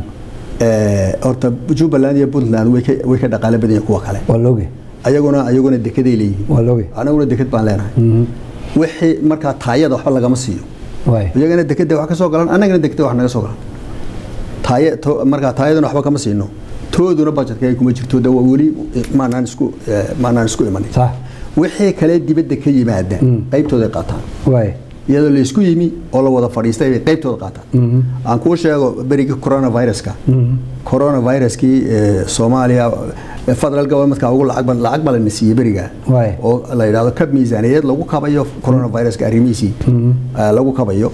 eh, horta jubbaland iyo puntland way ka- way ka dhaqaale badan yihiin kuwa kale waa looge ayaguna ayaguna dekeday leeyihiin waa looge anaguna deked baan leenahay wixii markaa taayada waxba lagama siiyo waay iyagana dekeda wax ka soo galan annagana dekeda wax naga soo galan taaye to- markaa taayadana waxba kama siino tooduna budgetka ay kuma jirto de waa weli maanaan isku eh, maanaan isku imanin sax wixii kale dibadda ka yimaada qaybtooday qaataan waay iyadoo laysku yimi oo la wada fadhiistay bay qaybtooda qaataan aan kuu sheego berigii coronaviruska coronaviruskii eh, soomaaliya eh, federal governmentka ugu lacag ba- lacag baa lana siiyey beriga Waay. oo la yidhahdo kab miisaaniyadeed lagu kabayo coronaviruska arrimihiisii eh, lagu kabayo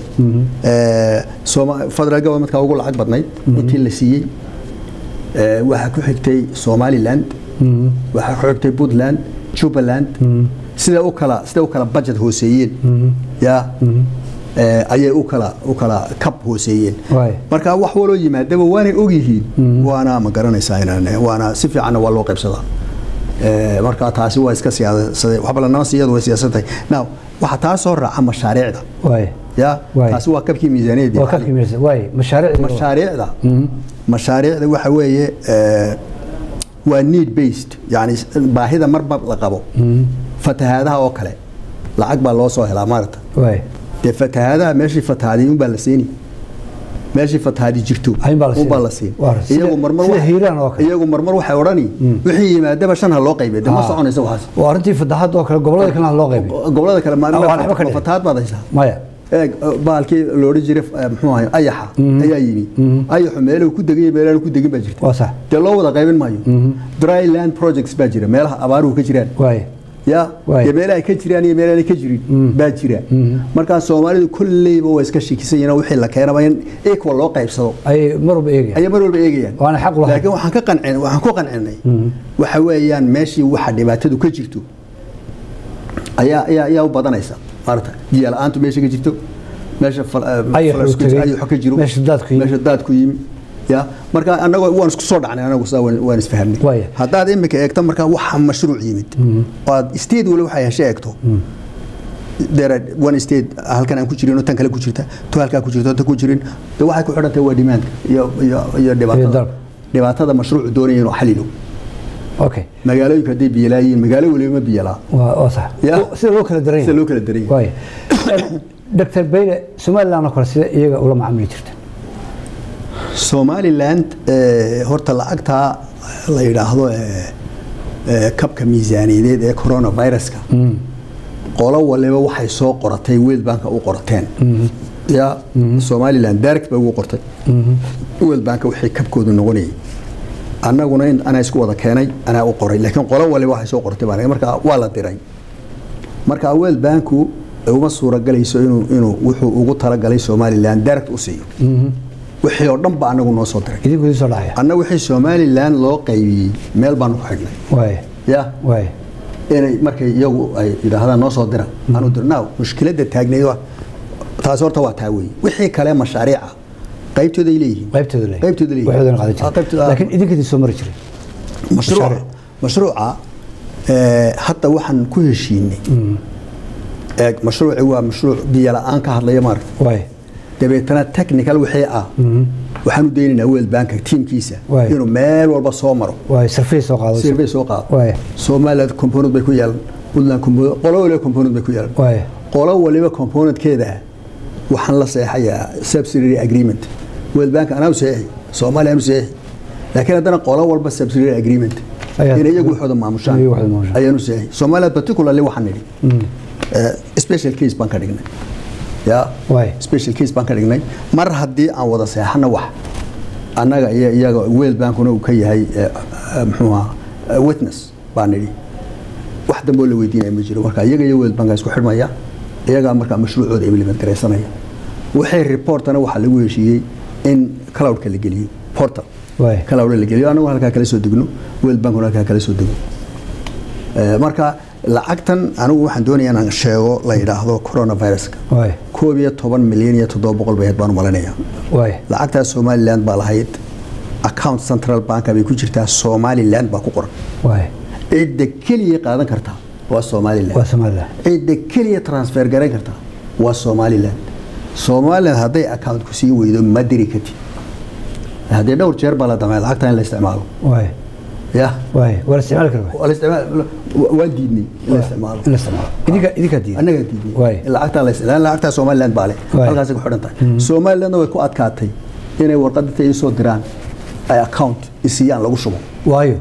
Eh, Sooma- federal governmentka ugu lacag badnayd intii la siiyey Eh, waxaa ku xigtay somaliland waxaa ku xigtay puntland jubbaland sida u kala sida u kala budget hooseeyeen ya eh, ayay u kala u kala kab hooseeyeen Waay. marka wax waloo yimaadaba waanay ogyihiin waana ma garanaysaa inaan waana si fiicanna waa loo qaybsadaa Eh, marka taasi waa iska siyaasaday waxba lanama siiyadu way siyaasan tahay now waxaa taa soo raaca mashaariicda waay ya Waay. taasi waa kabkii miisaaniyadii waa ka kimirsa waay mashaariicda mashaariicda mashaariicda waxa weeye eh, waa need based yani baahida marba la qabo fatahaadaha oo kale lacag baa loo soo helaa maarata waay dee fatahaadaha meeshii fatahaadi unbaa la siini meeshii fatahaadi jirto Ayun baa la siin. unbaa la siin Waa, sida- iyagu marmar sida wax- hiiraan oo kale. iyagu marmar waxay odhani wixii yimaadaba shan ha loo qaybiyo dee ma Ah. soconaysa waxaas waa arrintii fataxadda oo kale gobolada kalena loo qaybiyo gobolada kale Ah, waan waxba ka ma dhicin. fatahaad baad haysaa maya eeg baalkii loodhan jiray eh, muxuu ahay ayaxa ayaa yimi ayaxu meeluhu ku degay iyo meelaanu ku degin baa jirta waa sax dee loo wada qaybin maayo dry land projects baa jira meelaha abaaruhu ka jiraan waay ya Waay. iyo meelaha ay ka jiraan iyo meelaha ka jirin baa jira markaa soomaalidu kolleyba waa iska shikisan yihiin oo wixii la keenaba in equal loo qaybsado ayay mar walba eegayaan ayay mar walba eegayaan Waana xaq u lahayd. laakiin waxaan ka qancin waxaan ku qancinay waxa weeyaan meeshii waxa dhibaatadu ka jirto ayaa ayaa ayaa u badanaysa maarata biyo la-aantu meesha ka jirto meesha fal- eh, Ayaxu falasku- tegey, ayaxu ka jiro meesha daadku yimi. meesha daadku yimi ya marka anagoo waan isku soo dhacnay anagu sidaa waan waan isfahamnay Waaya. haddaad imika eegto marka waxa mashruuc yimid oo aad state wali waxay heshe eegto there are one state halkan aan ku jirin oo tan kale ku jirta to halkaa ku jirta oo tan ku jirin de waxay ku xidhan tahay waa demandka iyo iyo iyo Iyo dhibaatada dalab. dhibaatada mashruucu doonaya inuu xalilo okay magaalooyinka hadday biyo laayihiin magaalo waliba ma biyo laa waa waa sax Ya. sida loo kala daran sida loo kala daran yahay waay dr beyle somaliland oo kale sida iyaga ula macaamili jirta somaliland eh, horta lacagtaa la yidhaahdo eh, eh, kabka miisaaniyadeed ee coronaviruska qolo waliba waxay soo qoratay world banka u qorateen ya somaliland direct bay ugu qortay world banka wixii kabkoodu noqonayay annaguna in anaa isku wada keenay anaa u qoray laakiin qolo waliba waxay soo qortay baan marka waa la diray marka world banku uma suuragalayso inuu inuu wuxuu ugu talagalay somaliland direct u siiyo wixii oo dhan ba anagu noo soo diray idinku idin soo dhacaya anna wixii somaliland loo qaybiyey meel baanu ku xidhnay waay ya waay inay markay iyagu ay yidhaahdaan noo soo dira aanu dir now mushkiladda taagneyd waa taasi horta waa taa weeye wixii kale mashaariica qaybtooday leeyihiin qaybtooda le qaybtooda leeyihiin waxoodan qaadan Ah, qaybtooda- jiray laakiin idinka idin soo mari jiray mashruuca mashaariic. mashruuca eh, hadda waxaan ku heshiinay eeg mashruuci waa mashruuc biyo la-aan ka hadlaya maaragta waay dabeetana technical wixii ah waxaan u daynaynaa world banka tiimkiisa Waay. inuu meel walba soo maro waay sarfiis soo qaado sirvey soo qaado waay somaliland component bay ku yeelan puntland component qolo waliba component bay ku yeelan waay qolo waliba componentkeeda waxaan la seexayaa subsidiary agreement world bank anaa u seexi soomaaliya anu seexi laakiin haddana qolo walba subsidiary agreement Ayaa- in iyagu waxooda maamushaan Iyagu waxooda maamushaan. ayaanu seexi somaliland particularly waxaan nidhi eh, special case baan ka dhignay ya Waay. special case baan ka dhignay mar haddii aan wada seexana wax annaga iyo iyaga world bankuna uu ka yahay eh, eh, muxuu ahaa eh, witness baan nidhi wax dambe oo la weydiinaya ma jiro marka iyaga iyo world banka isku xidhmaya iyagaa markaa mashruucooda implement garaysanaya waxay reportana waxaa lagu heshiiyey in cloudka la geliyo portal Waay. cloud la geliyo anagu halkaa kala soo degno world bankuna halkaa kala soo dego Eh, marka lacagtan anigu waxaan doonaya inaan sheego la yidhaahdo coronaviruska waay koob iyo toban milyan iyo toddoba boqol bay ahayd baan u malinaya waay lacagtaas somaliland baa lahayd account central banka bay ku jirtaa somaliland baa ku qoran waay cidda keliya qaadan kartaa waa somaliland waa somaliland cidda keliya transfer garayn kartaa waa somaliland somaliland hadday accountku sii weydo ma diri kartid haddii dhowr jeer baa la damay lacagta in la isticmaalo waay ya waay waa la isticmaali kara waa la isticmaal waan diidnay in la isticmaalo in la isticmaalo idinka idinkaa diiday annagaa diidnay Waay. in lacagtaa la isticmaalo lacagtaa somaliland baa leh Waay. halkaasay ku xidhan tahay somalilandna way ku adkaatay inay warqadinta ii soo diraan ay account isiiyaan lagu shubo waayo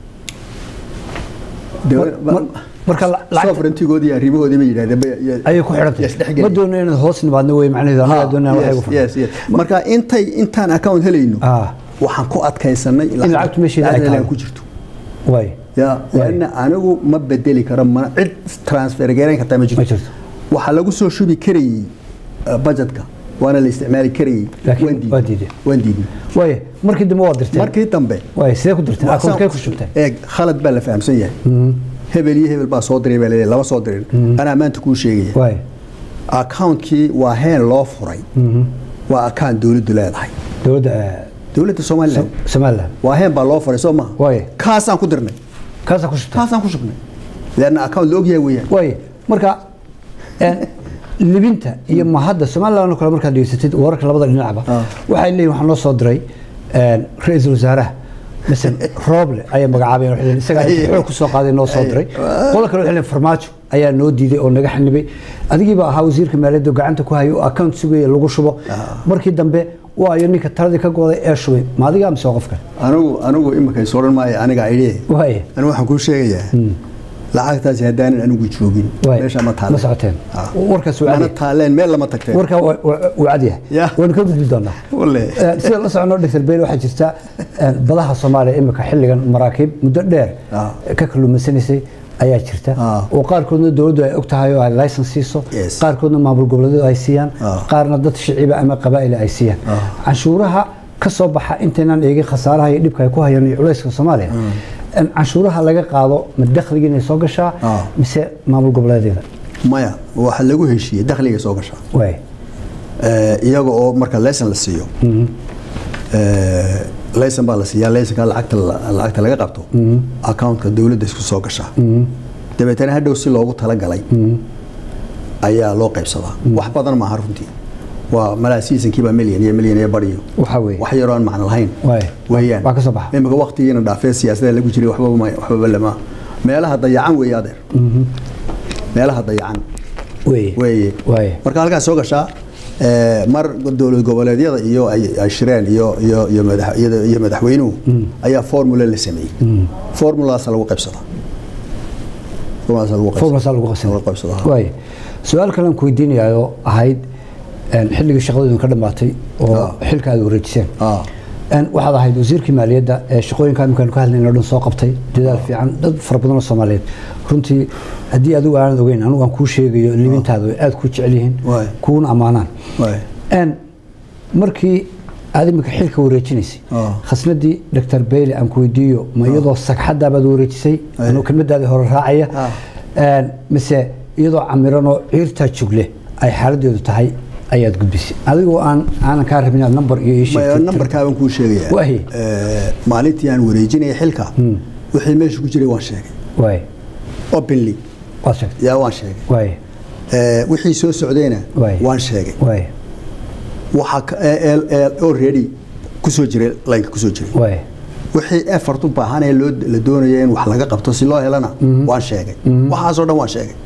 Dawlad- mar- marka la- lacag sovereigntigoodii iyo arrimahoodii bay yidhahdeen bay- ya- ayay ku ya xidhantay isdhexgeli. ma doono inaad hoos nimaadno wey macnaheedu anagaa doonaa waxay Yes, ugu yes, yes. marka intay intaan account helayno Ah. waxaan ku adkaysanay In lacagtu meesheeda ay lacagta taalo. inay ku jirto waay ya Waay. lanna anigu ma bedeli karo mana cid transfer garayn kartaa ma jirto Ma jirto. waxaa lagu soo shubi karayey uh, budgetka waana la isticmaali karayey Laakiin waan diidnay. waa diideen. waan diidnay waay markii dambe waa dirteen markii dambe waay sidee ku dirteen akoonkee ku shubteen eeg khalad baa la fahamsan yahay hebel iyo hebel baa soo diray baa laleeyahay lama soo dirin anaa maanta kuu sheegaya waay accountkii waa heen loo furay waa account dowladdu leedahay dowladda eh, dowladda somaliland somaliland waa heen baa loo furay soo maha Waay. kaasaan ku dirnay kaasaa ku shubteen kaasaan ku shubnay leanna account la ogyahay weeyaan waay marka een, libinta iyo mahadda somaliland oo kale markaad dhegeysatid wararka labada dhinacba Ah. waxay leeyihin waxaa noo soo diray een, ra-iisul wasaaraha masan rooble ayay magacaabeen waxay leeyihin isagaa Ay. xoog ku soo qaaday noo soo Ay. diray qola kale waxay leeyihin farmaajo ayaa noo diiday oo naga xanibay adigiiba ahaa wasiirka maaliyadda oo gacanta ku hayay oo account sugaya lagu shubo markii dambe waayo ninka taladii ka gooday ee shubay ma adigaa mise waa qof kale anigu anigu imika is odhan maayo aniga idhee waay anigu waxaan kuu sheegayaa lacagtaasi haddaanan anigu joogin waay meesha ma ma taaleen socoteen Ah. warkaas waa mana cadi taaleen meel lama tagteen warkaa waa- waa waa cadyahay Ya. waynu ka gudbi doonaa Walle. Eh, sida la socono dr bel waxaa jirta eh, badaha soomaaliya imika xilligan maraakiib muddo dheer Ah. ka kalluumaysanaysay ayaa jirta Ah. oo qaarkoodna dowladdu ay og tahay oo ay license siiso Yes. qaarkoodna maamul goboleedyadu ay siiyaan Ah. qaarna dad shiciiba ama qabaa'ila ay siiyaan Ah. canshuuraha ka soo baxa intaynaan eegin khasaaraha iyo dhibka ay ku hayaan iyo culayska soomaaliya in canshuuraha laga qaado ma dakhliga inay soo gashaa Ah. mise maamul goboleedyada maya waxa lagu heshiiyey dakhliga soo gashaa waay Eh, iyaga oo marka laysan la siiyo Eh, laysan baa la siiyaa laysanka lacagta la- lacagta laga qabto accountka dowladda isku soo gashaa dabeetana hadhow si loogu talagalay ayaa loo qaybsadaa wax badan maaha runtii waa malaa seasonkiiba milyan iyo milyan iyo bariyo waxaa weeye wax yaroo aan macno lahayn Waay. weeyaan Waa ka soo baxa. imika waqtigiina dhaafee siyaasada lagu jiray waxbaba ma- waxbaba lama meelaha dayacan weeye adeer meelaha dayacan weeye weeye Waaye. marka halkaas soo gashaa eh, mar dowlad goboleedyada iyo ay ay shireen iyo iyo iyo madax iyada- iyo madaxweynuhu ayaa formula la sameeyey formulaas lagu qaybsadaa formulaas lagu qaybsadaa. formasa lagu qasan lagu qaybsadaa waay su-aal kale aan ku weydiinayo ahayd een, xilligii shaqadoodu ka dhammaatay oo Ah. xilka aad wareejiseen ah Een, waxaad ahayd wasiirkii maaliyadda ee shaqooyinka imikaanu ka hadlayna o dhan soo qabtay dadaal fiican dad fara badan oo soomaaliyeed runtii haddii adigu aanad ogeyn anigu aan kuu sheegayo libintaada way aad kuu jecel yihiin Waay. kuuna ammaanaan waay Een, markii aad imika xilka wareejinaysay Ah. khasnadii dr bayle aan ku weydiiyo ma iyadoo sagxadaabaad wareejisay Ay. anuu kelmadaadii hore raacaya Ah. Een, mise iyadoo camiranoo ciirtaa jugle ay xaaladeedu tahay ayaad gudbisay adigoo aan aanan kaa rabin inaad number iyo ii maya sheegtid nambarkaabaan kuu sheegayaa Waay. Eh, maalintii aan wareejinaya xilka wixii meesha ku jiray waan sheegay waay openly waad sheegtay yaa waan sheegay waay Eh, wixii soo socdayna Waay. waan sheegay waay waxaa ka- ee- ee- ee already kusoo jiray laynka kusoo jiray waay wixii effort u baahan ee loo la doonayo in wax laga qabto si loo helana waan sheegay waxaasoo dhan waan sheegay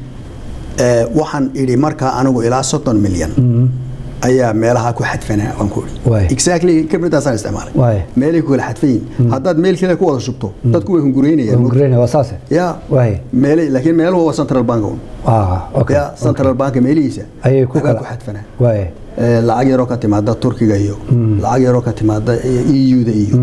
Eh, waxaan idhi markaa anigu ilaa soddon milyan ayaa meelaha ku xadfanaa waan ku Waay. idhi exactly khibradaasaan isticmaalay Waay. meelay ku kala xadfan yihiin haddaad meel kale ku wada shubto dadku way hunguraynayaan Hungarian waa saase ya waay meelay laakiin meeluhu waa central bank un ah okay ya central bank meelihiisa ayay ku waxbaa kala ku xadfanaa waay Eh, lacag yaroo ka timaada turkiga iyo lacag yaroo ka timaada eu-da iyo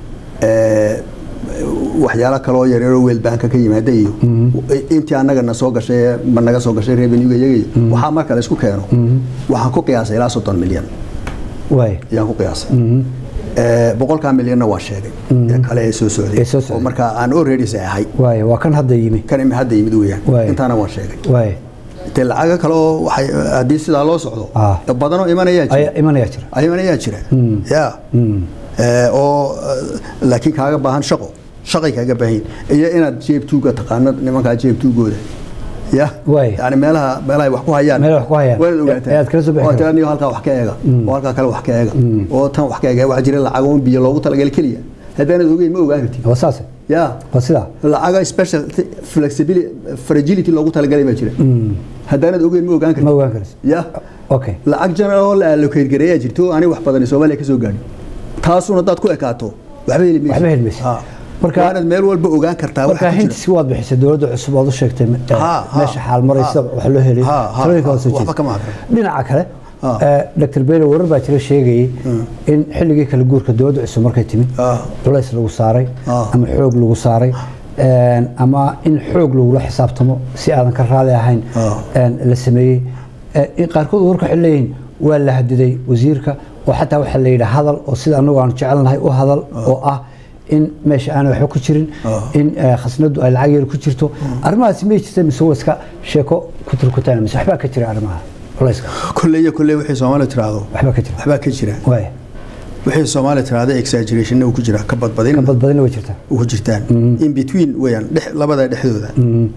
eh, waxyaalo kaloo yaryaroo weelbaanka ka yimaada iyo intii annaga na soo gashay ee ma naga soo gashay revenuega iyaga iyo waxaa marka la isku keeno waxaan ku qiyaasay ilaa soddon milyan waay ayaan ku qiyaasay Eh, boqolkaa milyanna waa sheegay ee kale ee soo socday Ee soo socday. oo markaa aan already ahay waay waa kan hadda yimi kan imi hadda yimid weeyaan Waay. intaana waan sheegay waay dee lacaga kale oo waxay haddii sidaa loo socdo Ah. badanoo imanayaa jira ayaa imanaya jira ayman ayaa jira ya Eh, oo eh, laakiin kaaga baahan shaqo shaqay kaaga baahan yihiin. iyo inaad jeeb tuuga taqaano nimankaa jeeb tuugooda ya Waay. yani meelaha meelaha ay wax ku hayaan Meelaha wax ku hayaan. waad ogaataa Ayaad kala soo bixi oo kartaa. tiraniyo halkaa wax ka eega oo halkaa kale wax ka eega oo tan wax ka eega waxaa jira lacag oo biyo loogu talagalay keliya haddaanad ogeyn ma ogaan kartid waa saase ya waa sidaa lacaga special flexibility fragility loogu talagalay baa jira haddaanad ogeyn ma ogaan ma kartid ogaan karaysa ya okay lacag general oo la allocate gareeyaa jirto ani wax badan Soomaaliya ka soo gaadhin taasuna dad ku ekaato waxba heli maysid Waxba heli maysid. Ha. Marka- waanad meel walba ogaan kartaa marka waxa ku jira. hintiski waad bixisay dowladda cusub ood u sheegtay eh, Ha, ha, meesha xaal maraysa ha. wax loo helay Ha, ha, talooyinka ha, waa soo waxba jeedisay. kama hadlo. dhinaca kale Ha. eh, dr bele warar baa jira sheegayay in xilligii kala guurka dowladda cusub markay timid Ha. culays lagu saaray Ha. ama xoog lagu saaray een, ama in xoog lagula xisaabtamo si aadan ka raali ahayn Ha. een, la sameeyey Eh, in qaarkood warka waxay leeyihiin waa la hadiday wasiirka oo xataa waxaa la yidhi hadal oo sida anagu aan jecelnahay u hadal oo ah in meesha aanay waxba ku jirin in eh, khasnadu ay lacag yar ku jirto arrimahaasi may jirta mise waa iska sheeko ku turkutaan mise waxbaa ka jira arrimaha culayska kolley iyo kolley wixii Soomaaliya tiraahdo waxbaa ka jira waxbaa ka jira waay wixii Soomaaliya tiraahdo exaggeration uu ku jira ka badbadin ka badbadina way jirtaa uu ku jirtaan in between weeyaan dhex labada dhexdooda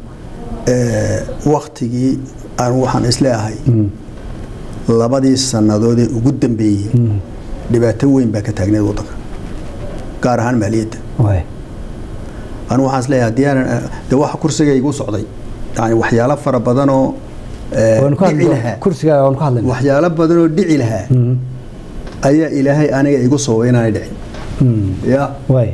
ee waqtigii aan waxaan isleeyahay labadii sannadood ee ugu dambeeyey dhibaato weyn baa ka taagneed waddanka gaar ahaan maaliyadda waay anu waxaan isleeyahay haddii aanan de waxa kursiga igu socday yani waxyaalo fara badan oo eh, waanu ka dhici hadli lahaa kursigaa waanu ka hadlayna waxyaalo badan oo dhici lahaa ayaa ilaahay aniga igu sababay inaanay dhicin ya waay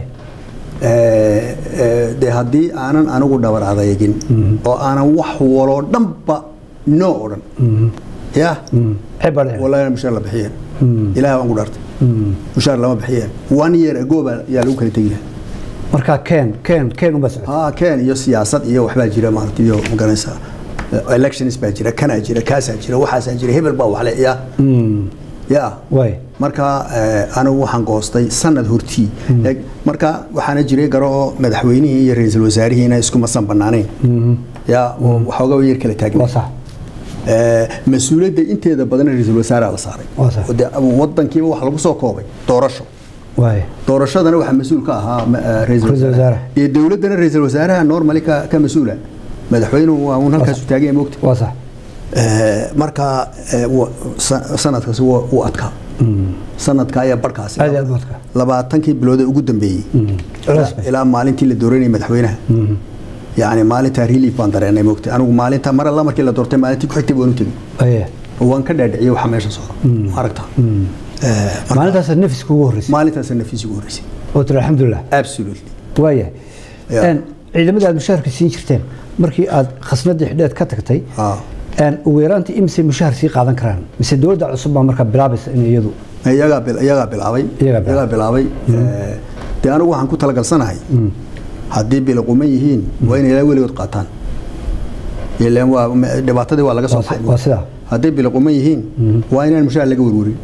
Eh, eh, de haddii aanan anigu dhabar adeegin oo aanan wax waloo dhanba no odhan ya ceeb baa dhici wallahi mushaar la bixiyeen ilaah waan ku dhaartay mushaar lama bixiyeen one year ago baa yaa lagu kala tegi lahaa marka keen keen keen unbaa socota ها كان iyo siyaasad iyo waxbaa jira maartay iyo maganaysa elections baa jira kana jira kaasaa jira waxaasaa jira hebel baa waxle ya ya waay marka eh, anigu waxaan goostay sanad hortii Eeg, marka waxaana jiray garo oo madaxweynihii iyo ra-iisul wasaarihiina isku masan banaanayn ya oo waxoogaa yar kala waa taagna sax mas-uuliyadda inteeda badan ra-iisul wasaaraa la saaray Waa sax. oo dee wadankiiba waxa lagu soo koobay doorasho waay doorashadana waxaa mas-uul ka ahaa ma- eh, ra'iisul Ra'iisul wasaare wasaare. iyo dowladdana ra-iisul wasaaraha normally ka ka mas-uula madaxweynuhu waa uun halkaas u taagan yahay mogta waa sax marka eh, wa- sa- sanadkaasi waa uu adkaa sanadka ayaa barhkaasi Aad iyo aad u adkaa. labaatankii bilood ee ugu dambeeyey Culays bay. ilaa maalintii la dooranayay madaxweynaha yacni maalintaa relief baan dareenay mogta anigu maalinta mar alla markii la doortay maalintii ku xigtay baan u tegey aye oo waan ka dhaadhiciyey waxa meesha socda aragta maalintaas nafis kugu horreysay maalintaasa nafiis ugu horreysay oo tiri alxamdulilah absolutely waayahay Yeah. Een, ciidamada aad mushaharka siin jirteen markii aad khasnadii xidheed ka tagtay Ah. een, ugu yaraantii imise mushahar sii qaadan karaan mise dowladda cusub baa markaa bilaabaysa in iyadu iyagaa bil- iyagaa bilaabay Iyagaa bilaabay. iyagaa bilaabay Eh, dee anigu waxaan ku talagalsanahay haddii biliquman yihiin waa inay ilaa weligood qaataan ilaan waa ma- dhibaatadii waa laga soo Waa si- baxay waa sidaa hadday biliquman yihiin waa inaan mushaar laga werwerin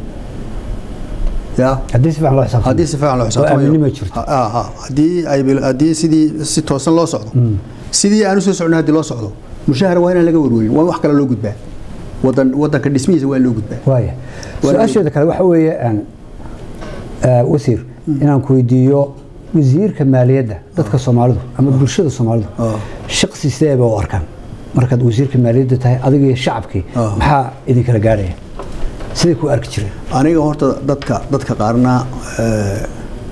ya haddii si fiican loo xisaabtamo haddii si fiican loo oo aaminimo jirto Ha- ha- ha. haddii ay bil- haddii sidii si toosan loo socdo sidii aan usoo socno haddii loo socdo mushahar waa inaan laga werwerin waa in wax kale loo gudbaa wadan wadanka dhismihiisa waa in loo gudbaa waaya Waa- su-aasheeda kale waxa weeye een, eh, wasiir inaan ku weydiiyo wasiirka maaliyadda dadka soomaalidu ama bulshada soomaalidu Ah. shaqsi sidee bay u arkaan markaad wasiirka maaliyadda tahay adiga iyo shacabkii Ah. maxaa idinkala gaadhaya siday ku arki jireen aniga horta dadka dadka qaarna eh,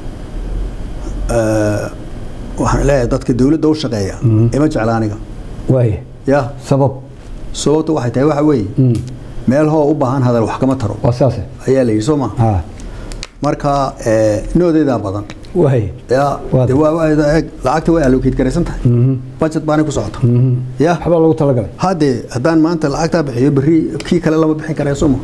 eh, waxaan leeyahay dadka dowladda u shaqeeya ima jecla aniga waaye ya sabab sababta waxay tahay waxa weeye meel hoo u baahan hadal wax kama taro waa saase ayaa la yidhi soo ma ha marka eh, noodeedaa badan waaye ya Waa- de waa- waa- eeg, lacagta way allocate garaysan tahay budget baanay ku socota ya waxbaa loogu talagalay haddee haddaan maanta lacagtaa bixiyo berri kii kale lama bixin karaya soo ma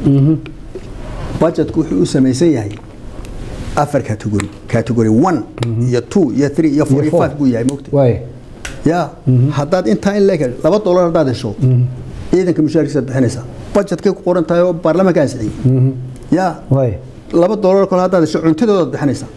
budgetku wuxuu u samaysan yahay afar category category one iyo two iyo three iyo four Iyo iyo four. five buu yahay mogta waaye ya haddaad intaa in leeg laba dollar haddaad hesho ciidanka mushaarkiisaad bixinaysaa budgetkay ku qoran tahay oo baarlamaanka ansixiyey ya waaye laba dollar kale haddaad hesho cuntadoodaad bixinaysaa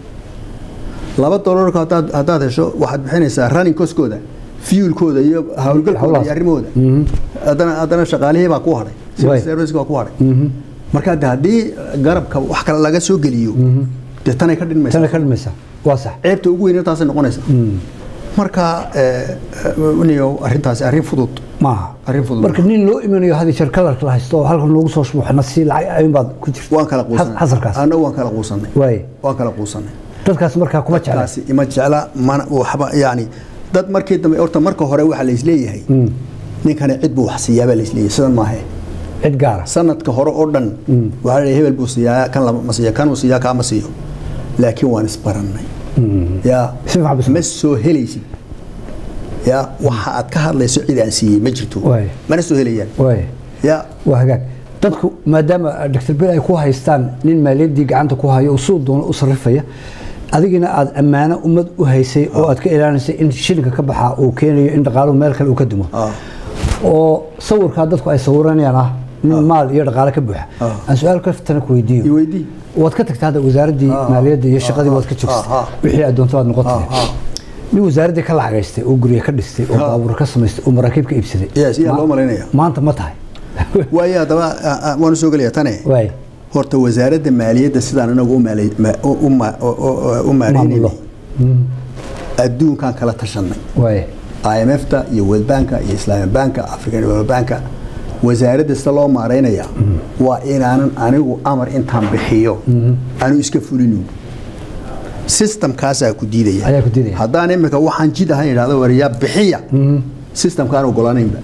laba dollar kale haddaad haddaad hesho waxaad bixinaysaa running coskooda fuelkooda iyo howlgalkooda Howlahaas. iyo arrimahooda haddana haddana shaqaalihii baa ku hadhay civil Waay. service baa ku hadhay marka de haddii garabka wax kale laga soo geliyo dee tanay ka dhinmaysa tana ka dhimaysa waa sax ceebta ugu weyn taasay noqonaysa marka eh, eh, niyow arrintaasi arrin fudud maaha Arrin fudud marka nin loo imanayo hadi jeer kalarka la haysto oo halkan loogu soo shmuuxna si lacag ayun baad ku jirta waan kala quusanay xasalkaas annagu waan kala quusanay waaye waan kala quusanay dadkaas markaa kuma jecla kaasi ima jecla mana waxba yani dad markii dambe horta marka hore waxaa la isleeyahay ninkani cid buu wax siiyaa baa la isleeyahay sidan maahe cid gaara sanadka hore oo dhan waxaa la hebel buu siiyaa kan lama ma siiya kan uu siiyaa kaa ma siiyo laakiin waan isbarannay ya Si fiican bas- ma soo helaysid ya waxa aad ka hadlayso cid aan siiyey ma jirto Waay. mana soo helayaan waaye ya waa hagaag dadku maadaama dr bel ay ku haystaan nin maaliyaddii gacanta ku hayo oo suu doono u sarrifaya adigina aad ammaano ummad u haysay oo aad ka ilaalinaysay in shilinka ka baxaa uu keenayo in dhaqaaluhu meel kale uu ka dumo Ah. oo sawirkaa dadku ay sawiranayaan ah nin maal iyo dhaqaale ka buuxa Ah. aan su-aal kaftana ku i weydiiyo weydii waad ka tagtaa hadda wasaaraddii Ah. maaliyadda iyo shaqadii waad ka Ah. joogtay Ah. wixii aad doonto aad noqotay Ah. Ah. nin wasaaraddii ka lacagaystay oo gurya ka dhistay oo Ah. baabuur ka samaystay oo maraakiib ka iibsaday Yes, yaa Ma- loo malaynaya. maanta ma tahay waayo haddaba ah, ah, waanu soo gelaya tane waay horta wasaaradda maaliyadda sidaan anagu u maalay- ma- u- u ma- u- u- u maaraynay Maamulo. adduunkaan kala tashanay waay IMF-ta iyo World Bank iyo Islamic Bank African Development Bank wasaaradda sida loo maaraynaya waa inaanan anigu amar intaan bixiyo anu iska fulinin systemkaasaa ku diidaya Ayaa ku diidaya. haddaan imika waxaan jid ahayn idhahdo wariyaa bixiya systemkaan ogolaanaynba